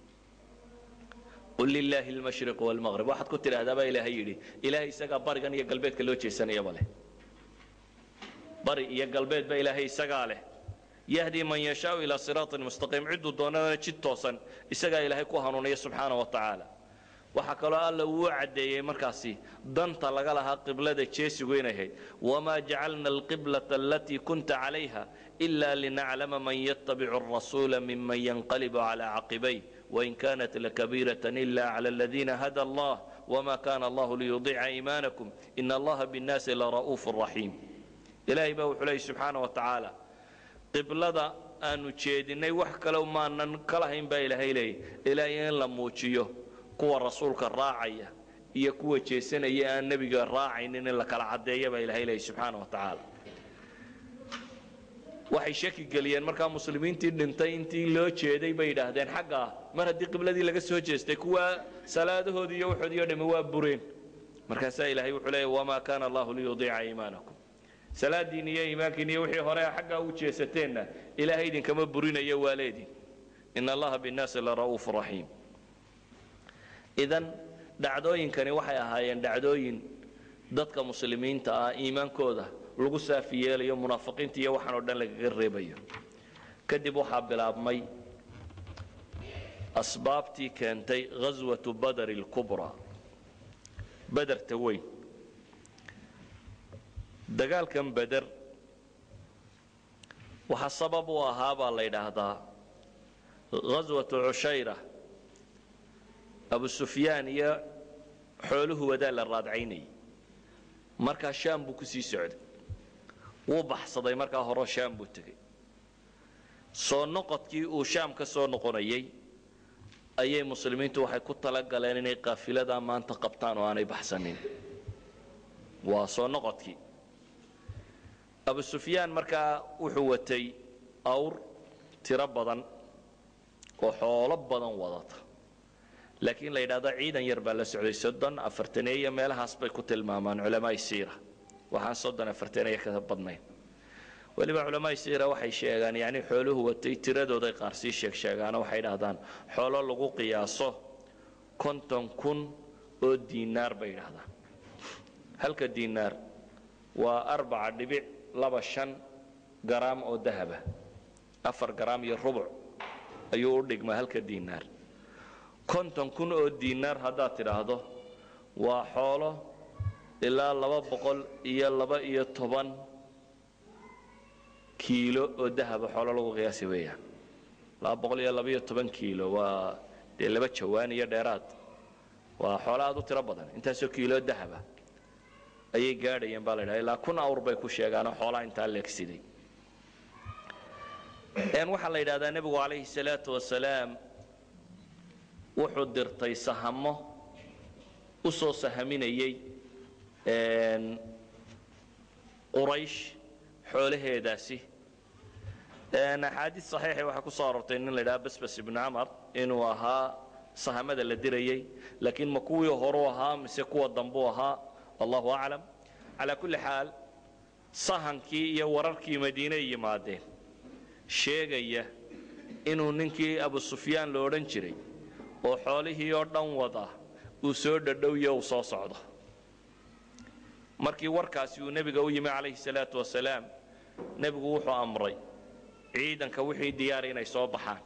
[SPEAKER 2] qul lilaahi almashriq walmaqrib waxaad ku tidhaahdaa baa ilaahay yidhi ilaahay isagaa barigan iyo galbeedka loo jeesanayaba leh bari iyo galbeed ba ilaahay isagaa leh yahdi man yashaau ilaa siraatin mustaqiim cidduu doonana jid toosan isagaa ilaahay ku hanuuniya subxaana wa tacaala waxaa kaloo alla uu caddeeyey markaasi danta laga lahaa qiblada jeesigu inay ahayd wamaa jacalna alqiblata alatii kunta calayha ila linaclama man yatabicu arasuula miman yanqalibu calaa caqibay wain kanat lakabiirata ila cala aladiina hada allah wma kana allahu liyudiica iimaanakum ina allaha binnaasi lara'uufu raxiim ilaahay baa wuxuu leeyay subxaana wa tacaala qiblada aanu jeedinay wax kale maanan ka lahayn baa ilaahay leeyay ilaahay in la muujiyo kuwa rasuulka raacaya iyo kuwa jeesanaya aan nebiga raacaynin in la kala caddeeya baa ilahay leeyay subxaana wa tacaala waxay shaki geliyeen markaa muslimiintii dhintay intii loo jeeday bay yidhaahdeen xaggaa mar haddii qibladii laga soo jeestay kuwa salaadahoodii iyo waxoodii o dhami waa bureen markaasaa ilaahay wuxuu leeya wamaa kaana allahu liyudiica iimaanakum salaadiin iyo iimaankiin iyo wixii hore xaggaa u jeesateenna ilaahay idinkama burinayo waa leedin ina allaha binnaasi lara'uufu raxiim idan dhacdooyinkani waxay ahaayeen dhacdooyin dadka muslimiinta ah iimaankooda lagu saafi yeelayo munaafiqiinta iyo waxaan oo dhan lagaga reebayo kadib waxaa bilaabmay asbaabtii keentay ghaswatu badari اlkubraa bederta weyn dagaalkan beder waxaa sabab u ahaa baa la yidhaahdaa ghaswatu cushayra abu sufyaan iyo xooluhu wadaa la raadcaynayay markaa shaam buu ku sii socday wuu baxsaday markaa horeo shaam buu tegey soo noqodkii uu shaam ka soo noqonayay ayay muslimiintu waxay ku talagaleen inay qaafiladaa maanta qabtaan oo aanay baxsanin waa soo noqodkii abu sufyaan markaa wuxuu watay awr tiro badan oo xoolo badan wadata laakiin la yidhahdo ciidan yar baa la socday soddon afartaneeyo meelahaas bay ku tilmaamaan culamaai siira waxaan soddon afartaneeyo ka badnayn weliba culamaai siira waxay sheegaan yani xooluhu watay tiradooday qaar sii sheeg sheegaano waxay dhahdaan xoolo lagu qiyaaso konton kun oo diinaar bay yidhahdaan halka diinaar waa arbaca dhibic laba shan garaam oo dahaba afar garaam iyo rubuc ayuu u dhigmaa halka diinaar konton kun oo diinaar haddaad tidhaahdo waa xoolo ilaa laba boqol iyo laba iyo toban kiilo oo dahaba xoolo lagu qiyaasi weeyaan laba boqol iyo laba iyo toban kiilo waa dee laba jawaan iyo dheeraad waa xoolo aad u tiro badan intaasoo kiilo dahaba ayay gaadhayeen baa la ydhaha ilaa kun awr bay ku sheegaanoo xoolaha intaa leegsiday waxaa la yidhahdaa nebigu calayhi salaatu wasalaam wuxuu dirtay sahamo u soo sahaminayay quraysh xoolaheedaasi axaadiis saxiixi waxaa ku soo arortay nin la ydhaha basbas ibnu camar inuu ahaa sahamada la dirayay laakiin ma kuwii horuu ahaa mise kuwa dambuu ahaa allahu aclam calaa kulli xaal sahankii iyo wararkii madiiney yimaadeen sheegaya inuu ninkii abu sufyaan lo odhan jiray oo xoolihii oo dhan wada uu soo dhadhowyo uu soo socdo markii warkaasi uu nebiga u yimi calayhi salaatu wasalaam nebigu wuxuu amray ciidanka wixii diyaara inay soo baxaan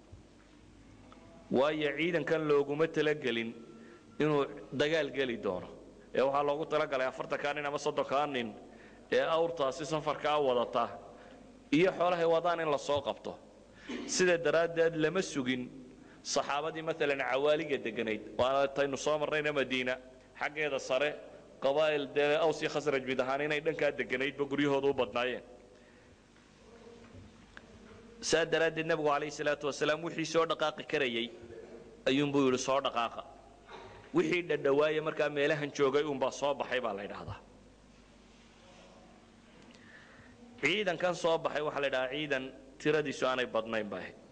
[SPEAKER 2] waayo ciidankan looguma talagelin inuu dagaal geli doono ee waxaa loogu talagalay afartankaa nin ama soddonkaa nin ee awrtaasi safarkaa wadata iyo xoolahay wadaan in la soo qabto sida daraaddeed lama sugin saxaabadii maalan cawaaliga deganayd waana taynu soo marnayna madiina xaggeeda sare qabaa'il dee aws iyo khasraj mid ahaan inay dhankaa deganaydba guryahooda u badnaayeen saa daraaddeed nebigu calayhi salaatu wasalaam wixii soo dhaqaaqi karayay ayuunbuu yidhi soo dhaqaaqa wixii dhadhawaaya markaa meelahan joogay uunbaa soo baxay baa la ydhaahdaa ciidankan soo baxay waxaa la ydhahaa ciidan tiradiisu aanay badnayn ba ahayd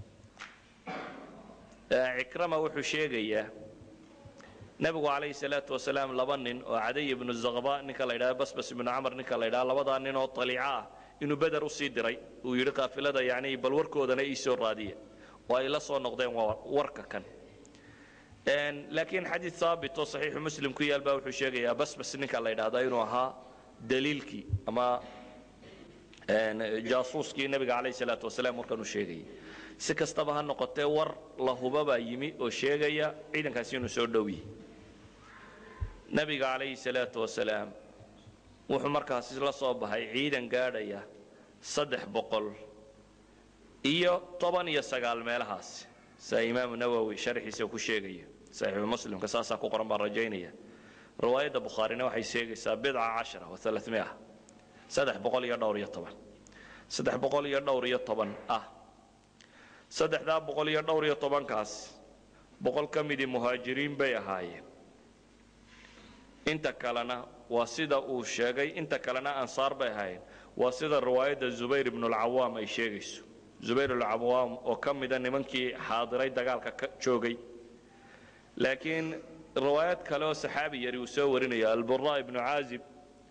[SPEAKER 2] cikrama wuxuu sheegayaa nebigu calayhi salaatu wasalaam laba nin oo cadiy ibnu zaqba ninka la ydhaha basbas ibnu camar ninka la ydhaha labadaa nin oo taliico ah inuu beder usii diray uu yidhi qaafilada yani bal warkoodana ii soo raadiya oo ay la soo noqdeen waa warka kan laakiin xadiid haabit oo saxiixu muslim ku yaal baa wuxuu sheegayaa basbas ninka la ydhahda inuu ahaa daliilkii ama jaasuuskii nebiga calayhi salaatu wasalaam warkan uu sheegayay si kastaba ha noqotee war la hubabaa yimi oo sheegaya ciidankaasi inuu soo dhow yahay nebiga calayhi salaatu wasalaam wuxuu markaasi la soo baxay ciidan gaadhaya saddex boqol iyo toban iyo sagaal meelahaasi saa imaamu nawowi sharxiisa ku sheegaya saxiixu muslimka saasaa ku qoran baan rajaynaya riwaayadda bukhaarina waxay sheegaysaa bidca cashara wa alaamia saddex boqol iyo dhowr iyo toban saddex boqol iyo dhowr iyo toban ah saddexdaa boqol iyo dhowr iyo tobankaas boqol ka midii muhaajiriin bay ahaayeen inta kalena waa sida uu sheegay inta kalena ansaar bay ahaayeen waa sida riwaayadda zubayr ibnulcawaam ay sheegayso zubayr ibnulcawaam oo ka mida nimankii xaadiray dagaalka ka joogay laakiin riwaayad kale oo saxaabi yari uu soo warinaya albura ibnu caazib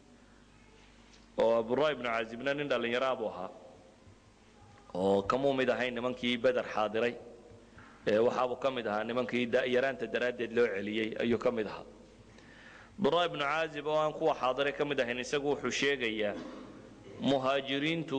[SPEAKER 2] oo abura ibnu caazibna nin dhallinyaraa buu ahaa oo kamuu mid ahayn nimankii beder xaadiray ee waxaabuu ka mid ahaa nimankii yaraanta daraaddeed loo celiyey ayuu ka mid ahaa bara ibnu caazib oo aan kuwa xaadiray ka mid ahayn isagu wuxuu sheegayaa muhaajiriintu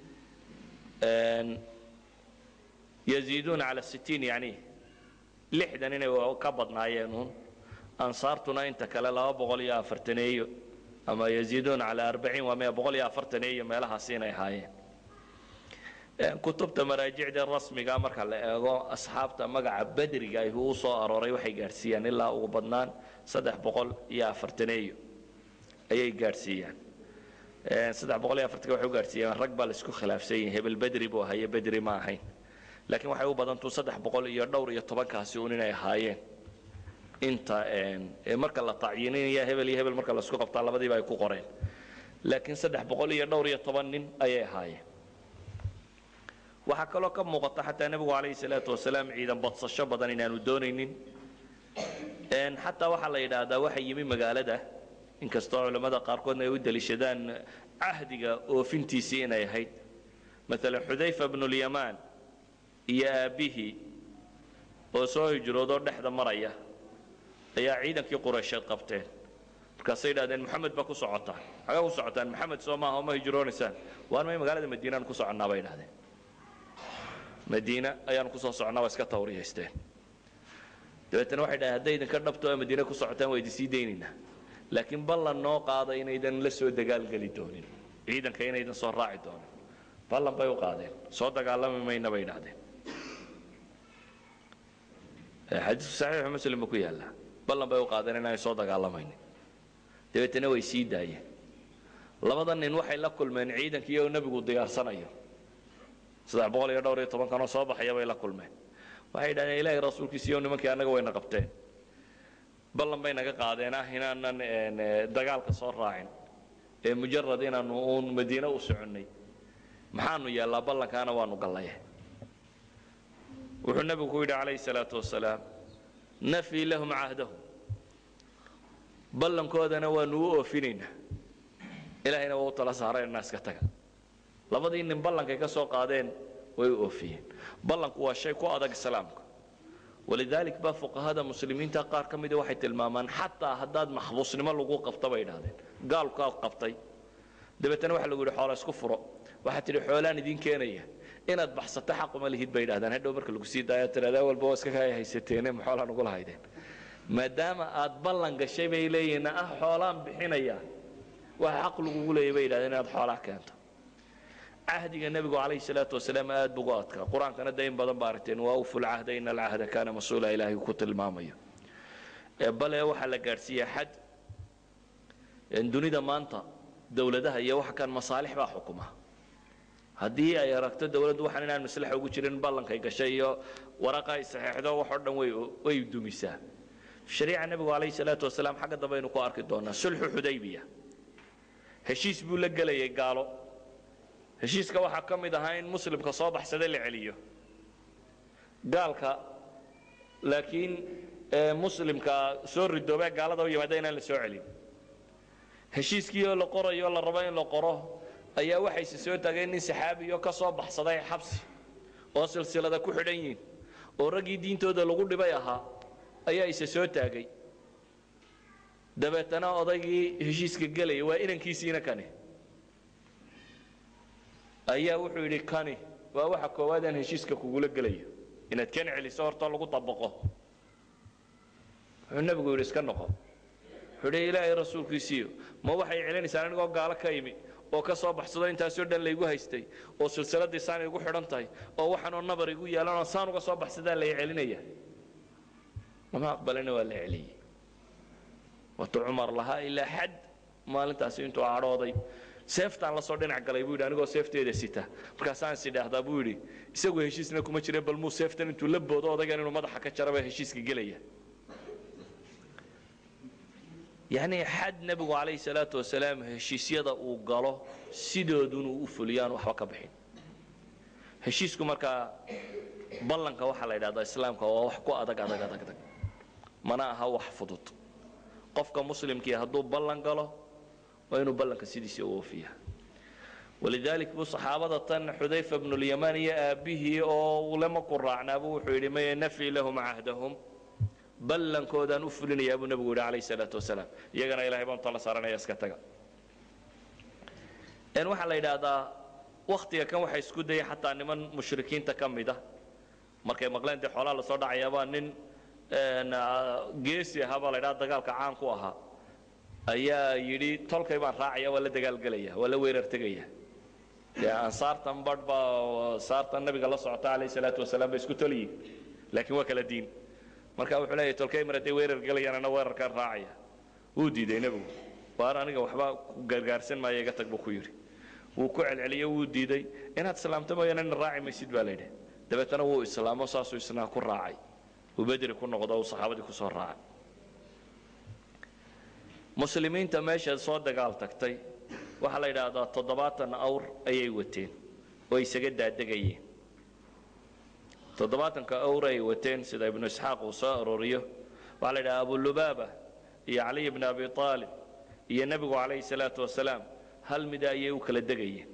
[SPEAKER 2] yaziiduuna cala sittiin yani lixdan inay ka badnaayeen uun ansaartuna inta kale laba boqol iyo afartaneeyo ama yaziiduuna cala arbaciin waa mea boqol iyo afartaneeyo meelahaasi inay ahaayeen kutubta maraajicda rasmiga marka la eego asxaabta magaca bedriga ay u soo arooray waxay gaadhsiiyaan ilaa ugu badnaan saddex boqol iyo afartaneeyo ayay gaadhsiiyaan saddex boqol iyo afartanka waxay u gaadhsiiyaan rag baa la isku khilaafsan yihin hebel bedri buu ahaa iyo bedri ma ahayn laakiin waxay u badantuu saddex boqol iyo dhowr iyo tobankaasi uun inay ahaayeen inta marka la tacyiininaya hebel iyo hebel marka la isku qabtaa labadiiba ay ku qoreen laakiin saddex boqol iyo dhowr iyo toban nin ayay ahaayeen waxaa kaloo ka muuqata xataa nebigu calayhi salaatu wasalaam ciidan badsasho badan inaanu doonaynin xataa waxaa la yidhaahdaa waxa yimi magaalada inkastoo culammada qaarkoodna ay u deliishadaan cahdiga oofintiisii inay ahayd maalan xudayfa bnulyamaan iyo aabbihii oo soo hijroodoo dhexda maraya ayaa ciidankii quraysheed qabteen markaasay yidhahdeen moxamed baa ku socotaan xagaa ku socotaan moxamed soo maaha oma hijroonaysaan waan may magaalada madiinaan ku soconnaa bay idhahdeen madiina ayaanu kusoo soconnaa waa iska tawriyaysteen dabeetana waxay dhahdeen hadday idinka dhabto oo madiina ku socotaan waa idin sii daynaynaa laakiin ballan noo qaada inaydan la soo dagaalgeli doonin ciidanka inaydan soo raaci doonin ballan bay u qaadeen soo dagaalami mayna bay idhahdeen xadiisku saxiixu muslim buu ku yaallaa ballan bay u qaadeen inaanay soo dagaalamaynin dabeetana way sii daayeen labada nin waxay la kulmeen ciidankii oo nebigu diyaarsanayo saddex boqol iyo dhowr iyo tobankanoo soo baxaya bay la kulmeen waxay yidhahdeen ilaahay rasuulkiisiiyo nimankii annaga wayna qabteen ballan bay naga qaadeen ah inaanan dagaalka soo raacin ee mujarad inaanu uun madiine u soconnay maxaanu yeellaa ballankaana waanu gallaye wuxuu nebigu ku yidhi calayhi salaatu wasalaam nafii lahum cahdahum ballankoodana waanu u oofinaynaa ilaahayna waa u tala saareenna iska taga labadii nin ballankay ka soo qaadeen way u oofiyeen ballanku waa shay ku adag islaamka walidaalik baa fuqahada muslimiinta qaar ka mida waxay tilmaamaan xataa haddaad maxbuusnimo lagu qabta bay idhahdeen gaalkaa qabtay dabeetana waxa lagu yidhi xoola isku furo waxaad tidhi xoolaan idiin keenaya inaad baxsato xaquma lihid bay idhahdeen hadhow marka lagu sii daayo tiradaa walba waa iska kaya haysateene ma xoolaan ugula haydeen maadaama aad ballan gashay bay leeyihiin ah xoolaan bixinaya waxa xaq lagugu leeyay bay yidhahdeen inaad xoolaa keento cahdiga nebigu calayhi salaatu wasalaam aad bugu adkaa qur-aankana dayn badan baa aragteen waa uful cahda ina alcahda kaana mas-uula ilaahay ku tilmaamayo bale waxaa la gaadhsiiyaa xad dunida maanta dowladaha iyo waxa kan masaalix baa xukuma haddii ay aragto dowladdu waxaan inaan maslaxa ugu jirin ballankay gashay iyo waraqa ay saxeexdo wax oo dhan way way dumisaa shariica nebigu calayhi salaatu wasalaam xagga dambe aynu ku arki doonaa sulxu xudaybiya heshiis buu la gelayay gaalo heshiiska waxaa ka mid ahaa in muslimka soo baxsada la celiyo gaalka laakiin muslimka soo ridoobee gaalada u yimaada inaan la soo celin heshiiskii oo la qorayo la rabo in la qoro ayaa waxayse soo tageen nin saxaabiyo ka soo baxsaday xabsi oo silsilada ku xidhan yihin oo raggii diintooda lagu dhibay ahaa ayaa ise soo taagay dabeetana odaygii heshiiska gelaya waa inankiisiina kani ayaa wuxuu yidhi kani waa waxa koowaad aan heshiiska kugula gelayo inaad kan celiso hortoo lagu dabaqo wuxuu nebigu yidhi iska noqo wuxuu yidhi ilaahay rasuulkiisiiyo ma waxay celinaysaan anigoo gaalo ka imi oo ka soo baxsado intaasoo dhan laygu haystay oo silsiladii saan igu xidhan tahay oo waxaanoo nabar igu yeelanoo saan uga soo baxsadaa lay celinaya lama aqbalina waa la celiyey waatu cumar lahaa ilaa xad maalintaasi intuu cadhooday seeftaan la soo dhinac galay buu yidhi anigoo seefteeda sita markaasaan is idhaahdaa buu yidhi isagu heshiisna kuma jire bal muu seeftan intuu la boodo odaygan inuu madaxa ka jaraba heshiiska gelaya yacni xad nebigu calayhi salaatu wasalaam heshiisyada uu galo sidoodunu u fuliyaan waxba ka bixin heshiisku markaa ballanka waxaa la yidhahdaa islaamka waa wax ku adag adag adag adag mana aha wax fudud qofka muslimkii hadduu ballan galo waa inuu ballanka sidiisa u oofiya walidalik buu saxaabada tan xudayfa bnulyamaan iyo aabbihii oo ulama ku raacnaabuu wuxuu yidhi maya nafii lahum cahdahum ballankoodaan u fulinayaa buu nebigu yidhi calayhi salaatu wasalaam iyagana ilahay baan tala saaranaya iska taga n waxaa la yidhaahdaa waktiga kan waxa isku dayay xataa niman mushrikiinta ka mid ah markay maqleen dee xoolaha lasoo dhacayaabaa nin geesi ahaa baa la ydhaha dagaalka caan ku ahaa ayaa yidhi tolkay baan raacaya waa la dagaalgelaya waa la weerar tegaya dee ansaartan badh baa saartan nabiga la socota calayhi salaatu wasalaam bay isku toliyiin laakiin waa kala diin marka wuxuu leeyahy tolkay mar hadday weerar gelayaan ana weerarkaan raacaya wuu diiday nebigu waar aniga waxba ku gargaarsan maayo iga tag buu ku yidhi wuu ku celceliyo wuu diiday inaad islaamto mooyaane ina raaci maysid baa la yidhi dabeetana wuu islaamo saasuu isnaa ku raacay uu bedri ku noqdo uu saxaabadii ku soo raacay muslimiinta meesha soo dagaal tagtay waxaa la yidhaahdaa toddobaatan awr ayay wateen oo isaga daadegayeen toddobaatanka awr ay wateen sida ibnu isxaaq uu soo arooriyo waxaa la yidhaha abulubaaba iyo caliy bni abi aalib iyo nebigu calayhi salaatu wasalaam hal mida ayay u kala degayeen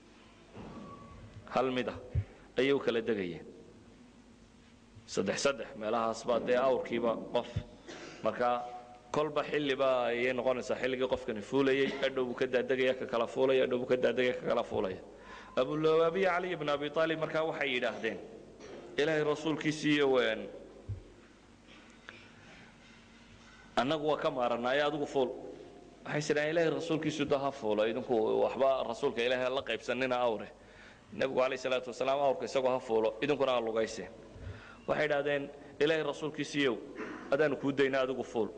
[SPEAKER 2] hal mida ayay u kala degayeen saddex saddex meelahaas baa dee awrkiiba qof marka kolba xilliba ayay noqonaysaa xilligii qofkani fuulayey adhow buu ka daadegaya ka kala fuulaya adhow buu ka daadegaya ka kala fuulaya abulabaabiya caliy bn abi aalib markaa waxay yidhaahdeen ilaahay rasuulkiisiiyo ween annagu waa ka maaranaaye adigu fuul waxay sidhahan ilaahay rasuulkiisu da ha fuulo idinku waxba rasuulka ilaahay la qaybsanina awre nebigu calayh salaatu wasalaam awrka isagoo ha fuulo idinkuna ha lugayseen waxay idhahdeen ilaahay rasuulkiisiiyow adaanu kuu dayna adigu fuul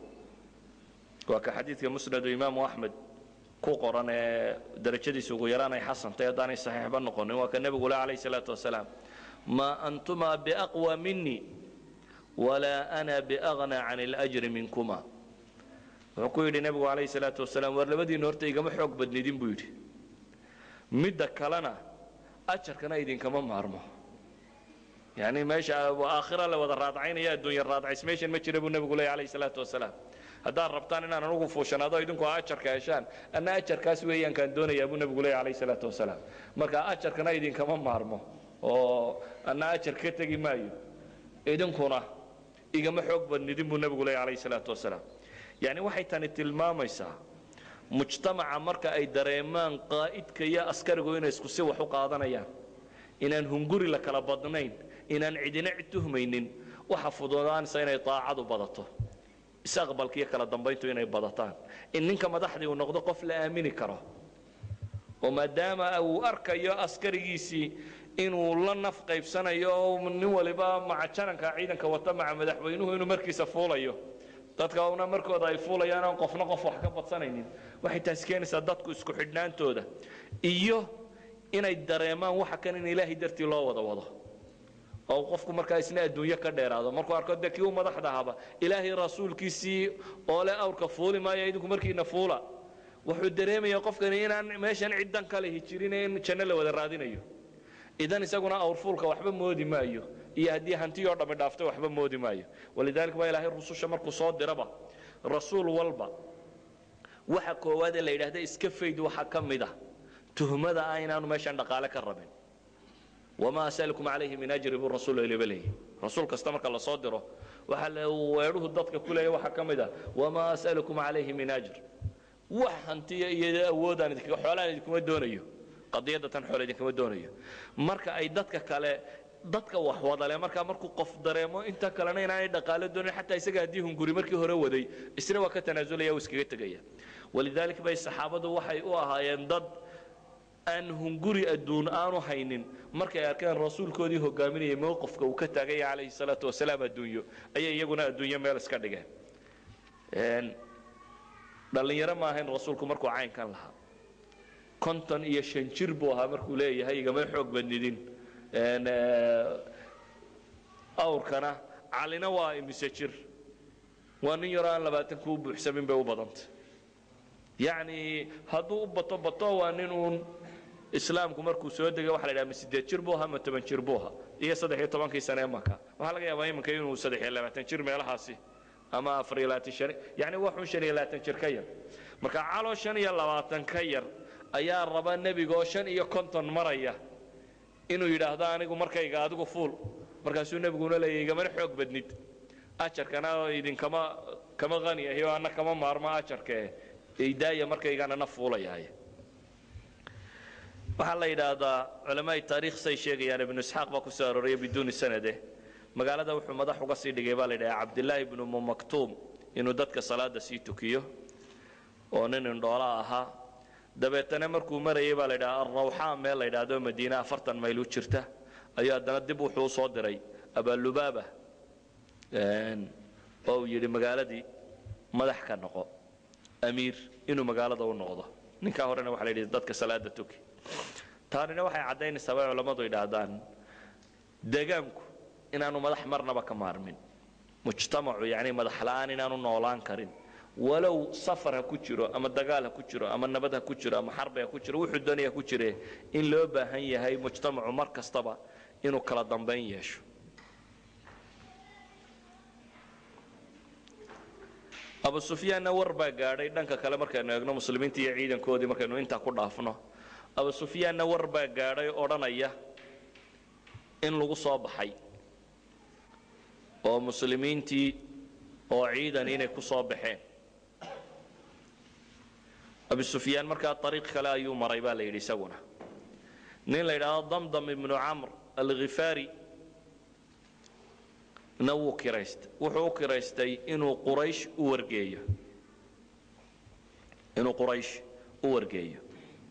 [SPEAKER 2] waa ka xadiidka musnadu imaamu axmed ku qoran ee darajadiisa ugu yaraan ay xasantay haddaanay saxiixba noqonin waa ka nebigu le calayh salaatu wasalaam maa antumaa biaqwa minii walaa ana biagna can اlajri minkuma wuxuu ku yidhi nebigu calayh salaatu wasalaam war labadiina horta igama xoog badnidin buu yidhi midda kalena ajarkana idinkama maarmo yani meesha aakhira la wada raadcaynaya adduunya raadcays meeshan ma jira buu nebigu leey calayh salaatu wasalaam haddaad rabtaan inaan anugu fuushanaado idinku ajarka heshaan anna ajarkaas weeyaan kaan doonayaa buu nebigu leey calayh salaatu wasalaam marka ajarkana idinkama maarmo oo anna ajar ka tegi maayo idinkuna igama xoog badnidin buu nebigu leey calayh salaatu wasalaam yani waxay tani tilmaamaysaa mujtamaca marka ay dareemaan qaa'idka iyo askarigu inay isku si wax u qaadanayaan inaan hunguri la kala badnayn inaan cidina cid tuhmaynin waxa fududaanaysa inay daacadu badato isaqbalka iyo kala dambayntu inay badataan in ninka madaxdii uu noqdo qof la aamini karo oo maadaama uu arkayo askarigiisii inuu la naf qaybsanayo oo nin waliba maca jananka ciidanka wata maca madaxweynuhu inuu markiisa fuulayo dadka una markooda ay fuulayaan aan qofna qof wax ka badsanaynin waxay taasi keenaysaa dadku isku xidhnaantooda iyo inay dareemaan waxa kan in ilaahay dartii loo wada wado oo qofku markaa isna adduunyo ka dheeraado markuu arko dee kii u madaxda ahaba ilaahay rasuulkiisii oo le awrka fuuli maayo idinku markiina fuula wuxuu dareemayaa qofkani inaan meeshan ciddan kale hijirin in janno la wada raadinayo idan isaguna awrfuulka waxba moodi maayo iyo haddii hantiyoo dhammi dhaafto waxba moodi maayo walidaalika baa ilaahay rususha markuu soo diraba rasuul walba waxa koowaad ee la yidhaahda iska fayd waxaa ka mid ah tuhmada ah inaanu meeshan dhaqaale ka rabin wamaa asalukum calayhi min ajri buu rasuul ilaba leeyahy rasuul kasta marka lasoo diro waxaa la weedhuhu dadka ku leeya waxaa ka mid ah wamaa asalukum calayhi min ajr wax hantiya iyo awoodaan idinka xoolaan idinkuma doonayo qadiyadda tan xoole idinkama doonayo marka ay dadka kale dadka wax wadale markaa markuu qof dareemo inta kalena inaanay dhaqaalo doonin xataa isaga haddii hunguri markii hore waday isna waa ka tanaasulaya uu iskaga tegaya walidaalika bay saxaabadu waxay u ahaayeen dad aan hunguri adduun aanu haynin markay arkeen rasuulkoodii hogaaminayay mowqifka uu ka taagaya calayhi salaatu wasalaam adduunyo ayay iyaguna adduunyo meel iska dhigeen dhallinyaro ma ahayn rasuulku markuu caynkan lahaa konton iyo shan jir buu ahaa markuu leeyahay igama xoog badnidin awrkana calina waa imise jir waa nin yaroo aan labaatan kuu buuxsamin bay u badantay yacni hadduu u bato bato waa nin uun islaamku markuu soo degay waxa la yidhaha ma sideed jir buu ahaa ma toban jir buu ahaa iyo saddex iyo tobankii sane maka waxaa laga yaabaa iminka inuu saddex iyo labaatan jir meelahaasi ama afar iyo labaatan shan yacni waxun shan iyo labaatan jir ka yar marka caloo shan iyo labaatan ka yar ayaa raba nebigaoo shan iyo konton maraya inuu yidhaahdo anigu markayga adigu fuul markaasuu nebiguna leeyahy igamana xoog badnid ajarkana idinkama kama qani ahi oo anna kama maarmo ajarkee idaaya markaygana na fuulayahay waxaa la yidhaahdaa culamaai taariikh say sheegayaan ibnu isxaaq baa ku soo arooraya biduuni sanade magaalada wuxuu madax uga sii dhigay baa la yidhaha cabdillaahi ibnu mumaktuum inuu dadka salaada sii tukiyo oo nin indhoola ahaa dabeetana markuu marayay baa la ydhaha alrawxaa meel la ydhaahdo madiine afartan mayl u jirta ayuu haddana dib wuxuu usoo diray abalubaaba oo uu yidhi magaaladii madax ka noqo amiir inuu magaalada u noqdo ninkaa horena waxa la yidhi dadka salaada tuki taanina waxay caddaynaysaa bay culammadu yidhaahdaan deegaanku inaanu madax marnaba ka maarmin mujtamacu yani madax la'aan inaanu noolaan karin walow safar ha ku jiro ama dagaal ha ku jiro ama nabad ha ku jiro ama xarbi ha ku jiro wuxuu doonaya ku jire in loo baahan yahay mujtamacu mar kastaba inuu kala dambayn yeesho abu sufyaanna war baa gaadhay dhanka kale markaynu eegno muslimiinta iyo ciidankoodii markaynu intaa ku dhaafno abu sufyaanna war baa gaadhay odhanaya in lagu soo baxay oo muslimiintii oo ciidan inay ku soo baxeen abu sufyaan markaa ariiq kale ayuu maray baa la yidhi isaguna nin la yidhaahdo damdam ibnu camr alkhifaari na wuu kiraystay wuxuu u kiraystay inuu quraysh u wargeeyo inuu quraysh u wargeeyo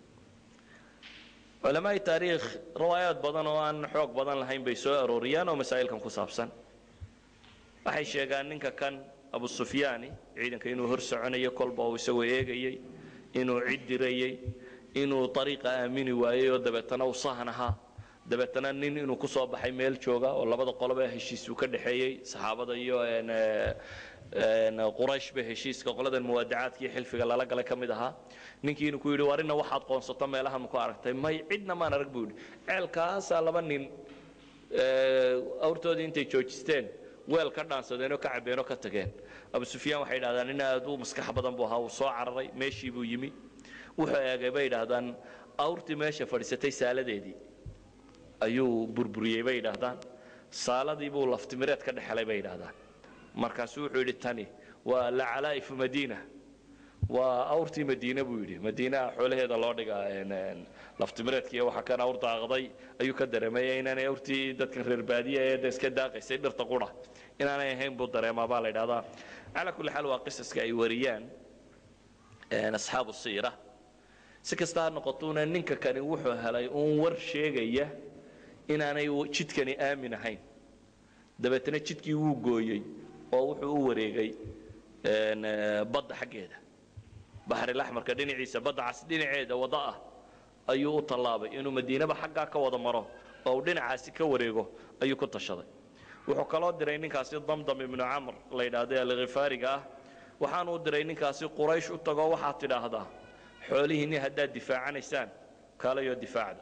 [SPEAKER 2] culamaai taariikh riwaayaad badan oo aan xoog badan lahayn bay soo arooriyaan oo masaa'ilkan ku saabsan waxay sheegaan ninka kan abu sufyaani ciidanka inuu hor soconayo kolba uu isagoo eegayey inuu cid dirayey inuu ariiqa aamini waayey oo dabeetana uu sahan ahaa dabeetana nin inuu ku soo baxay meel jooga oo labada qoloba heshiis uu ka dhexeeyey saxaabada iyo qurayshba heshiiska qoladan muwaadacaadka iyo xilfiga lala galay ka mid ahaa ninkii inuu ku yidhi warina waxaad qoonsato meelahan maku aragtay may cidna maan arag buu yidhi ceelkaasaa laba nin awrtoodii intay joojisteen weel ka dhaansadeen oo ka cabeen oo ka tageen abu sufyaan waxay yidhahdaan nin aad u maskax badan buu ahaa uu soo cararay meeshii buu yimi wuxuu eegay bay yidhaahdaan awrtii meesha fadhiisatay saaladeedii ayuu burburiyey bay yidhaahdaan saaladii buu laftimireed ka dhexelay bay yidhaahdaan markaasuu wuxuu yidhi tani waa lacalaa'ifu madiina waa awrtii madiine buu yidhi madiinaha xoolaheeda loo dhigaa laftimireedkiiyo waxa kan awr daaqday ayuu ka dareemaya inaanay awrtii dadkan reer baadiya ee iska daaqaysay dhirta qura inaanay ahayn buu dareemaa baa la yidhahdaa calaa kulli xaal waa qisaska ay wariyaan asxaabu siira si kasta ha noqotuuna ninka kani wuxuu helay uun war sheegaya inaanay jidkani aamin ahayn dabeetana jidkii wuu gooyey oo wuxuu u wareegay badda xaggeeda baxrilaxmarka dhinaciisa badda cas dhinaceeda waddo ah ayuu u tallaabay inuu madiinaba xaggaa ka wada maro oo uu dhinacaasi ka wareego ayuu ku tashaday wuxuu kaloo diray ninkaasi damdam ibnu camr la yidhaahda alkhifaariga ah waxaanu u diray ninkaasi quraysh u tagoo waxaad tidhaahdaa xoolihiinni haddaad difaacanaysaan kaalayoo difaacda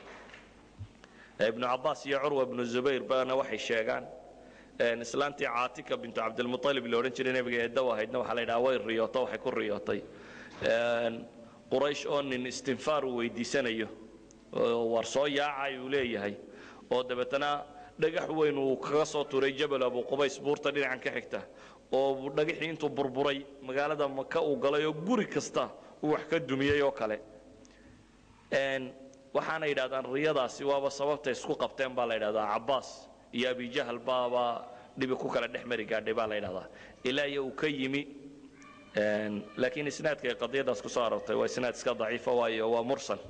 [SPEAKER 2] ibnu cabaas iyo curwa ibnu zubayr bana waxay sheegaan islaantii caatika bintu cabdilmualib la odhan jiray nebiga eeddaw ahaydna waxaa la yidhaha way riyooto waxay ku riyootay quraysh oo nin istinfaar uu weydiisanayo war soo yaacay uu leeyahay oo dabeetana dhagax weyn uu kaga soo turay jabal abu qubays buurta dhinacan ka xigta oo dhagaxii intuu burburay magaalada maka uu galay oo guri kasta uu wax ka dumiyey oo kale waxaana yidhahdaan riyadaasi waaba sababta isku qabteen baa la yidhahdaa cabaas iyo abijahal baaba dhibi ku kala dhex mari gaadhay baa la yidhahdaa ilaa iyo uu ka yimi laakiin isnaadka ay qadiyadaas ku soo aroortay waa isnaad iska daciifa waayo waa mursal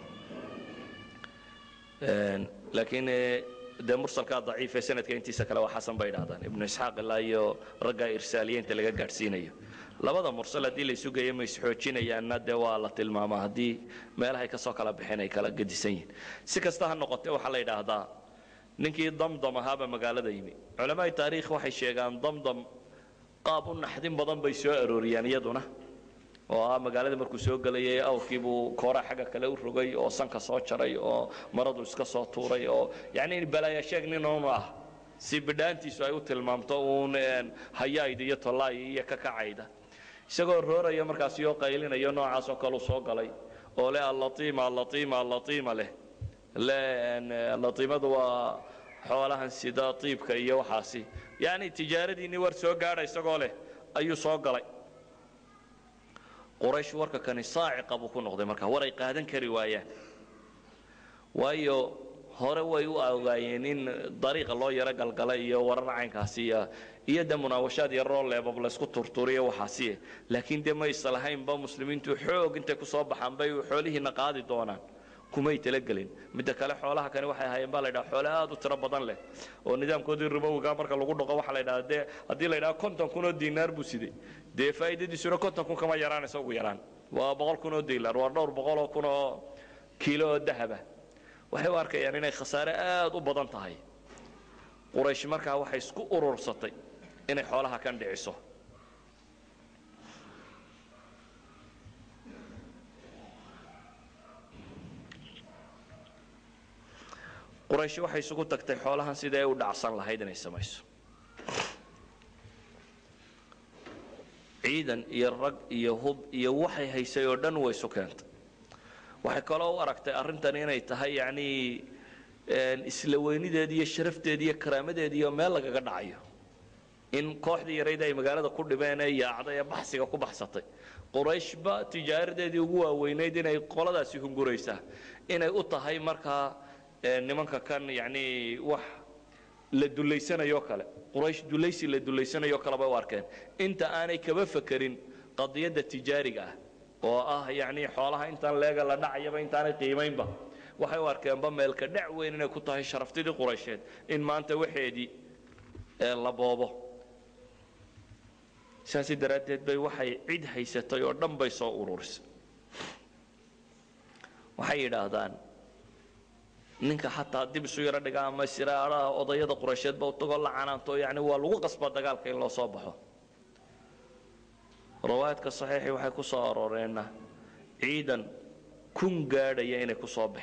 [SPEAKER 2] laakiin dee mursalkaa daciife sanadka intiisa kale waa xasan bay yidhahdaan ibnu isxaaq ilaa iyo ragga irsaaliyiinta laga gaadhsiinayo labada mursal haddii la isu geeyo ma isxoojinayaanna dee waa la tilmaamaa haddii meelahay ka soo kala baxeen ay kala gedisan yihiin si kasta ha noqotee waxaa la yidhaahdaa ninkii damdam ahaaba magaalada yimi culamaai taariikh waxay sheegaan damdam qaab u naxdin badan bay soo arooriyaan iyaduna oo ah magaalada markuu soo gelayay awrkiibuu kooraa xagga kale u rogay oo sanka soo jaray oo maradu iska soo tuuray oo yacni balaaya sheeg nin uunu ah si bidhaantiisu ay u tilmaamto uun hayaayda iyo tollaay iyo ka kacayda isagoo rooraya markaas yoo qaylinayo noocaas oo kaleu soo galay oo leh allatiima allatiima allatiima leh le latiimadu waa xoolahan sida tiibka iyo waxaasi yacni tijaaradiinni war soo gaadha isagoo leh ayuu soo galay quraysh warka kani saaciqa buu ku noqday marka war ay qaadan kari waayaan waayo hore way u ogaayeen in dariiqa loo yaro galgala iyo warar caynkaasi iyo iyo de munaawashaad yaroo leebab laysku turturiyo waxaasi laakiin dee ma islahaynba muslimiintu xoog intay ku soo baxaan bay xoolihiina qaadi doonaan kumay talagelin midda kale xoolaha kani waxay ahaayeen baa la ydhaha xoole aad u tiro badan leh oo nidaamkoodii ribowiga marka lagu dhaqo waxaa la ydhaha dee haddii la ydhaha konton kun oo diinaar buu siday dee faa'iidadiisuna konton kun kama yaraanaysa ugu yaraan waa boqol kun oo diilar waa dhowr boqol oo kun oo kiilo oo dahaba waxay u arkayaan inay khasaare aad u badan tahay quraysh markaa waxay isku urursatay inay xoolaha kan dhiciso quraysh waxay isugu tagtay xoolahan sidii ay u dhacsan lahayd inay samayso ciidan iyo rag iyo hub iyo waxay haysay oo dhan way isu keentay waxay kaloo u aragtay arrintan inay tahay yacnii isla weynideedi iyo sharafteedi iyo karaamadeedi iyo meel lagaga dhacayo in kooxdii yarayd ay magaalada ku dhibeen ee yaacday ee baxsiga ku baxsatay qurayshba tijaaradeedii ugu waaweynayd inay qoladaasi hunguraysaa inay u tahay markaa nimanka kan yacnii wax la dullaysanayo kale quraysh dulaysi la dullaysanayo kale bay u arkeen inta aanay kaba fekerin qadiyadda tijaariga ah oo ah yacnii xoolaha intaan leega la dhacayaba intaanay qiimaynba waxay u arkeenba meelka dhac weyn inay ku tahay sharaftidii quraysheed in maanta waxeedii la boobo saasi daraaddeed bay waxay cid haysatay oo dhan bay soo ururisay waxay yidhaahdaan ninka xataa dib isu yaro dhiga ama siraaraha odayada quraysheedba utagoo la canaanto yani waa lagu qasba dagaalka in loo soo baxo riwaayadka saxiixii waxay ku soo arooreenna ciidan kun gaadhaya inay ku soo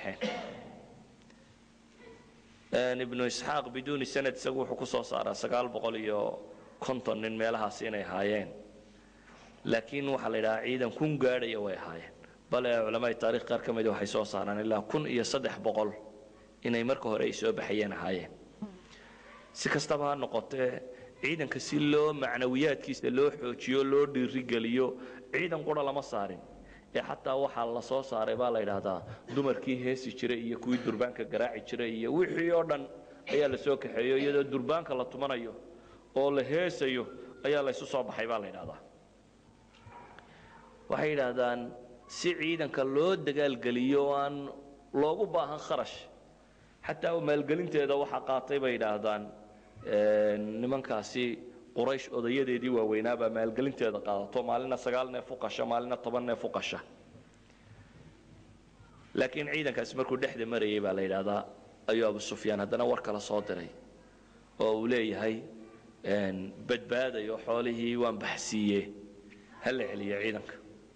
[SPEAKER 2] baxeen ibnu isxaaq biduuni sanad isagu wuxuu ku soo saaraa sagaal boqol iyo konton nin meelahaasi inay ahaayeen laakiin waxaa la yidhahaa ciidan kun gaadhaya way ahaayeen bale culamada taarikh qaar ka mida waxay soo saaraan ilaa kun iyo saddex boqol inay marka hore ay soo baxayeen ahaayeen si kastaba ha noqotee ciidanka si loo macnawiyaadkiisa loo xoojiyo loo dhiirigeliyo ciidan qura lama saarin ee xataa waxaa la soo saaray baa la yidhaahdaa dumarkii heesi jiray iyo kuwii durbaanka garaaci jiray iyo wixii oo dhan ayaa la soo kaxeeyo iyadoo durbaanka la tumanayo oo la heesayo ayaa laysu soo baxay baa la yidhahdaa waxay yidhaahdaan si ciidanka loo dagaalgeliyo oo aan loogu baahan kharash xataa maalgelinteeda waxaa qaatay bay yidhaahdaan nimankaasi quraysh odayadeedii waaweynaabaa maalgelinteeda qaadato maalina sagaal neef u qasha maalina toban neef u qasha laakiin ciidankaasi markuu dhexda marayay baa la yidhaahdaa ayuu abu sufyaan haddana war kale soo diray oo uu leeyahay badbaadayo xoolihii waan baxsiiye ha la celiyo ciidanka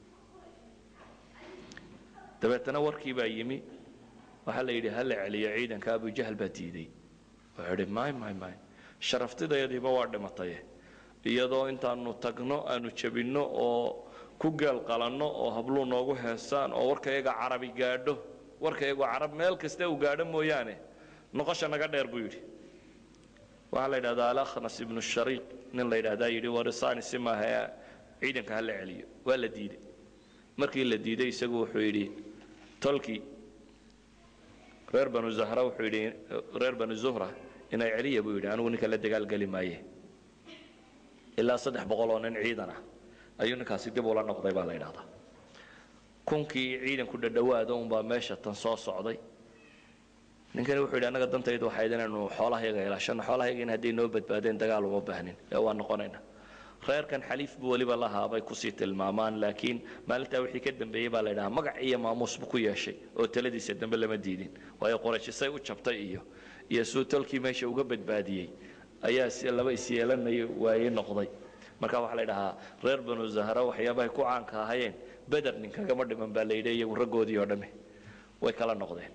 [SPEAKER 2] dabeetana warkii baa yimi waxaa la yidhi ha la celiyo ciidanka abujahal baa diiday wuxuu idhi may may may sharaftidayadiiba waa dhimataye iyadoo intaanu tagno aanu jabinno oo ku geel qalanno oo habluu noogu heesaan oo warkayaga carabi gaadho warkayagu carab meel kasta uu gaadho mooyaane noqosha naga dheer buu yidhi waxaa la yidhahdaa alakhnas ibnu shariiq nin la yidhahdaa yidhi warisani si maaha ciidanka ha la celiyo waa la diiday markii la diiday isagu wuxuu yidhi tolkii reer banu zahra wuxuu yidhi reer banu zuhra inay celiya buu yidhi anigu ninka la dagaalgeli maaye ilaa saddex boqol oo nin ciidan ah ayuu ninkaasi dib ula noqday baa la yidhahdaa kunkii ciidanku dhadhawaada unbaa meesha tan soo socday ninkani wuxuu yidhi annaga dantaydu waxayd inaynu xoolahayaga ilaashano xoolahayagina hadday noo badbaadeen dagaal uma baahnin ee waa noqonayna reerkan xaliif buu weliba lahaa bay kusii tilmaamaan laakiin maalintaa wixii ka dambeeyey baa la yidhahaa magac iyo maamuus buu ku yeeshay oo taladiisa dambe lama diidin waayo qorashisay u jabtay iyo iyo suu tolkii meesha uga badbaadiyey ayaa si laba isyeelanaya waaye noqday marka waxaa la yidhahaa reer banu zahra waxyaabahay ku caanka ahayeen beder ninkagama dhiman baa la yidhi iyagu raggoodii oo dhamme way kala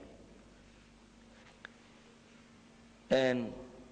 [SPEAKER 2] noqdeen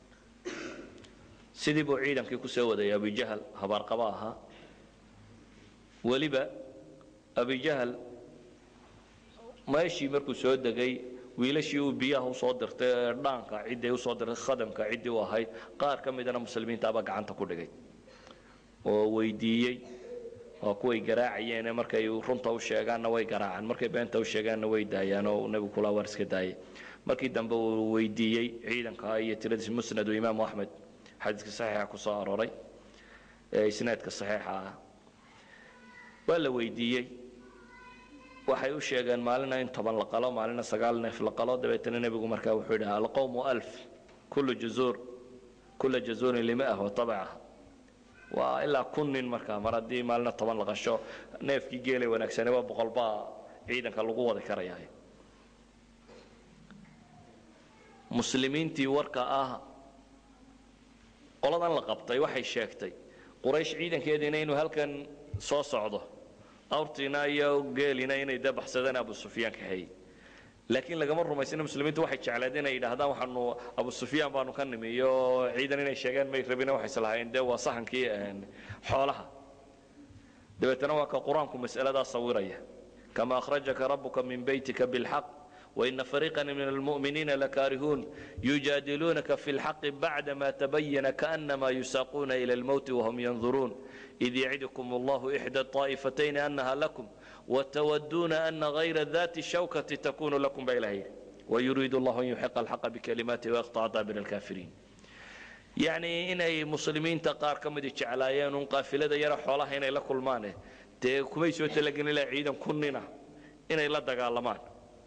[SPEAKER 2] sidii buu ciidankii ku soo wadayay abujahal habaarqaba ahaa weliba abujahal meeshii markuu soo degay wiilashii uu biyaha usoo dirtay ee dhaanka ciddii usoo dirtay khadamka ciddii u ahayd qaar ka midana muslimiintaaba gacanta ku dhigay oo weydiiyey waa kuway garaacayeene markay runta u sheegaanna way garaacaan markay beenta u sheegaanna way daayaan oo nebigu kula war iska daayay markii dambe uu weydiiyey ciidanka iyo tiradiis musnad imaamu axmed xadiiska saxiixa ku soo arooray ee isnaadka saxiixa ah waa la weydiiyey waxay u sheegeen maalina in toban la qalo maalina sagaal neef la qalo dabeetana nebigu markaa wuxuu yidhi alqowmu alf kullu jazuur kulla jazuurin lima'ah wa tabaca waa ilaa kun nin markaa mar haddii maalina toban la qasho neefkii geelay wanaagsane waa boqol baa ciidanka lagu wadi karayaa muslimiintii warka ah qoladan la qabtay waxay sheegtay quraysh ciidankeediina inuu halkan soo socdo awrtiina iyo geelina inay dee baxsadeen abu sufyaan kaxeeyey laakiin lagama rumaysina muslimiintu waxay jecleed inay yidhaahdaan waxaanu abu sufyaan baanu ka nimi iyo ciidan inay sheegaan may rabina waxay islahaayeen dee waa sahankii xoolaha dabeetana waa ka qur-aanku mas'aladaa sawiraya kama akhrajaka rabuka min beytika bilxaq وإن فريقا من المؤمنين لكارهون يجادلونك في الحق بعدما تبين كأنما يساقون إلى الموت وهم ينظرون إذ يعدكم الله إحدى الطائفتين أنها لكم وتودون أن غير ذات الشوكة تكون لكم بإلهين ويريد الله أن يحق الحق بكلماته ويقطع دابر الكافرين يعني إنay muslimiinta qaar ka midi jeclaayeen un qaafilada yara xoolaha inay la kulmaane dee kumay soo talagelin ilaa ciidan kunnina inay la dagaalamaan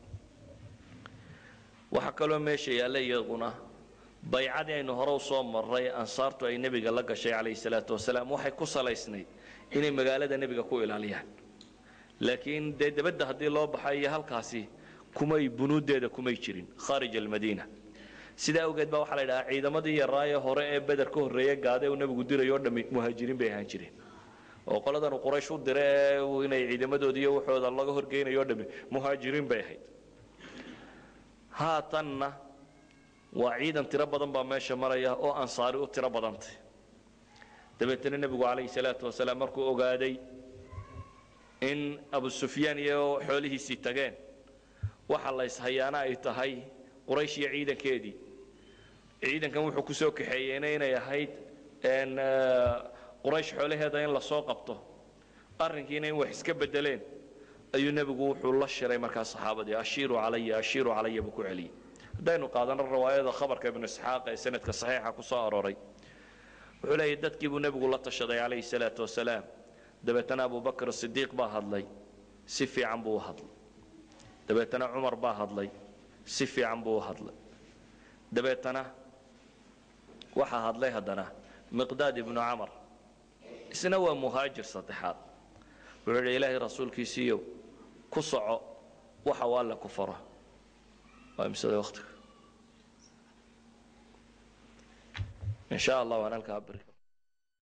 [SPEAKER 2] waxaa kaloo meesha yaalla iyaguna baycadii aynu hore usoo marray ansaartu ay nebiga la gashay calayhi salaatu wasalaam waxay ku salaysnayd inay magaalada nebiga ku ilaaliyaan laakiin dee debadda haddii loo baxay iyo halkaasi kumay bunuuddeeda kumay jirin khaarij almadiina sidaa awgeed baa waxaa la yidhahaa ciidamadii yaraaye hore ee beder ka horreeye gaade uu nebigu dirayo o dhammi muhaajiriin bay ahaan jireen oo qoladan uu quraysh u dire ee inay ciidamadoodi iyo waxooda laga horgeynayo o dhammi muhaajiriin bay ahayd haatanna waa ciidan tiro badan baa meesha maraya oo ansaari u tiro badantay dabeetana nebigu calayhi salaatu wasalaam markuu ogaaday in abu sufyaan iyo xoolihiisii tageen waxa la ishayaana ay tahay quraysh iyo ciidankeedii ciidankan wuxuu ku soo kaxeeyeyna inay ahayd quraysh xoolaheeda in lasoo qabto arrinkiina in wax iska bedeleen ayuu nebigu wuxuu la shiray markaa saxaabadii ashiiru calaya ashiiru calaya buu ku celiyey haddaynu qaadano riwaayada khabarka ibnu isxaaq ee sanadka saxiixa ku soo arooray wuxuu leeyahy dadkii buu nebigu la tashaday calayhi salaatu wasalaam dabeetana abubakr sidiiq baa hadlay si fiican buu u hadlay dabeetana cumar baa hadlay si fiican buu u hadlay dabeetana waxaa hadlay haddana miqdaad ibnu camar isna waa muhaajir saddexaad wuxuu yidhi ilaahay rasuulkiisiiyow ku soco waxa uu alle ku faro waa imsada waqtiga in sha allah waan halkaa bari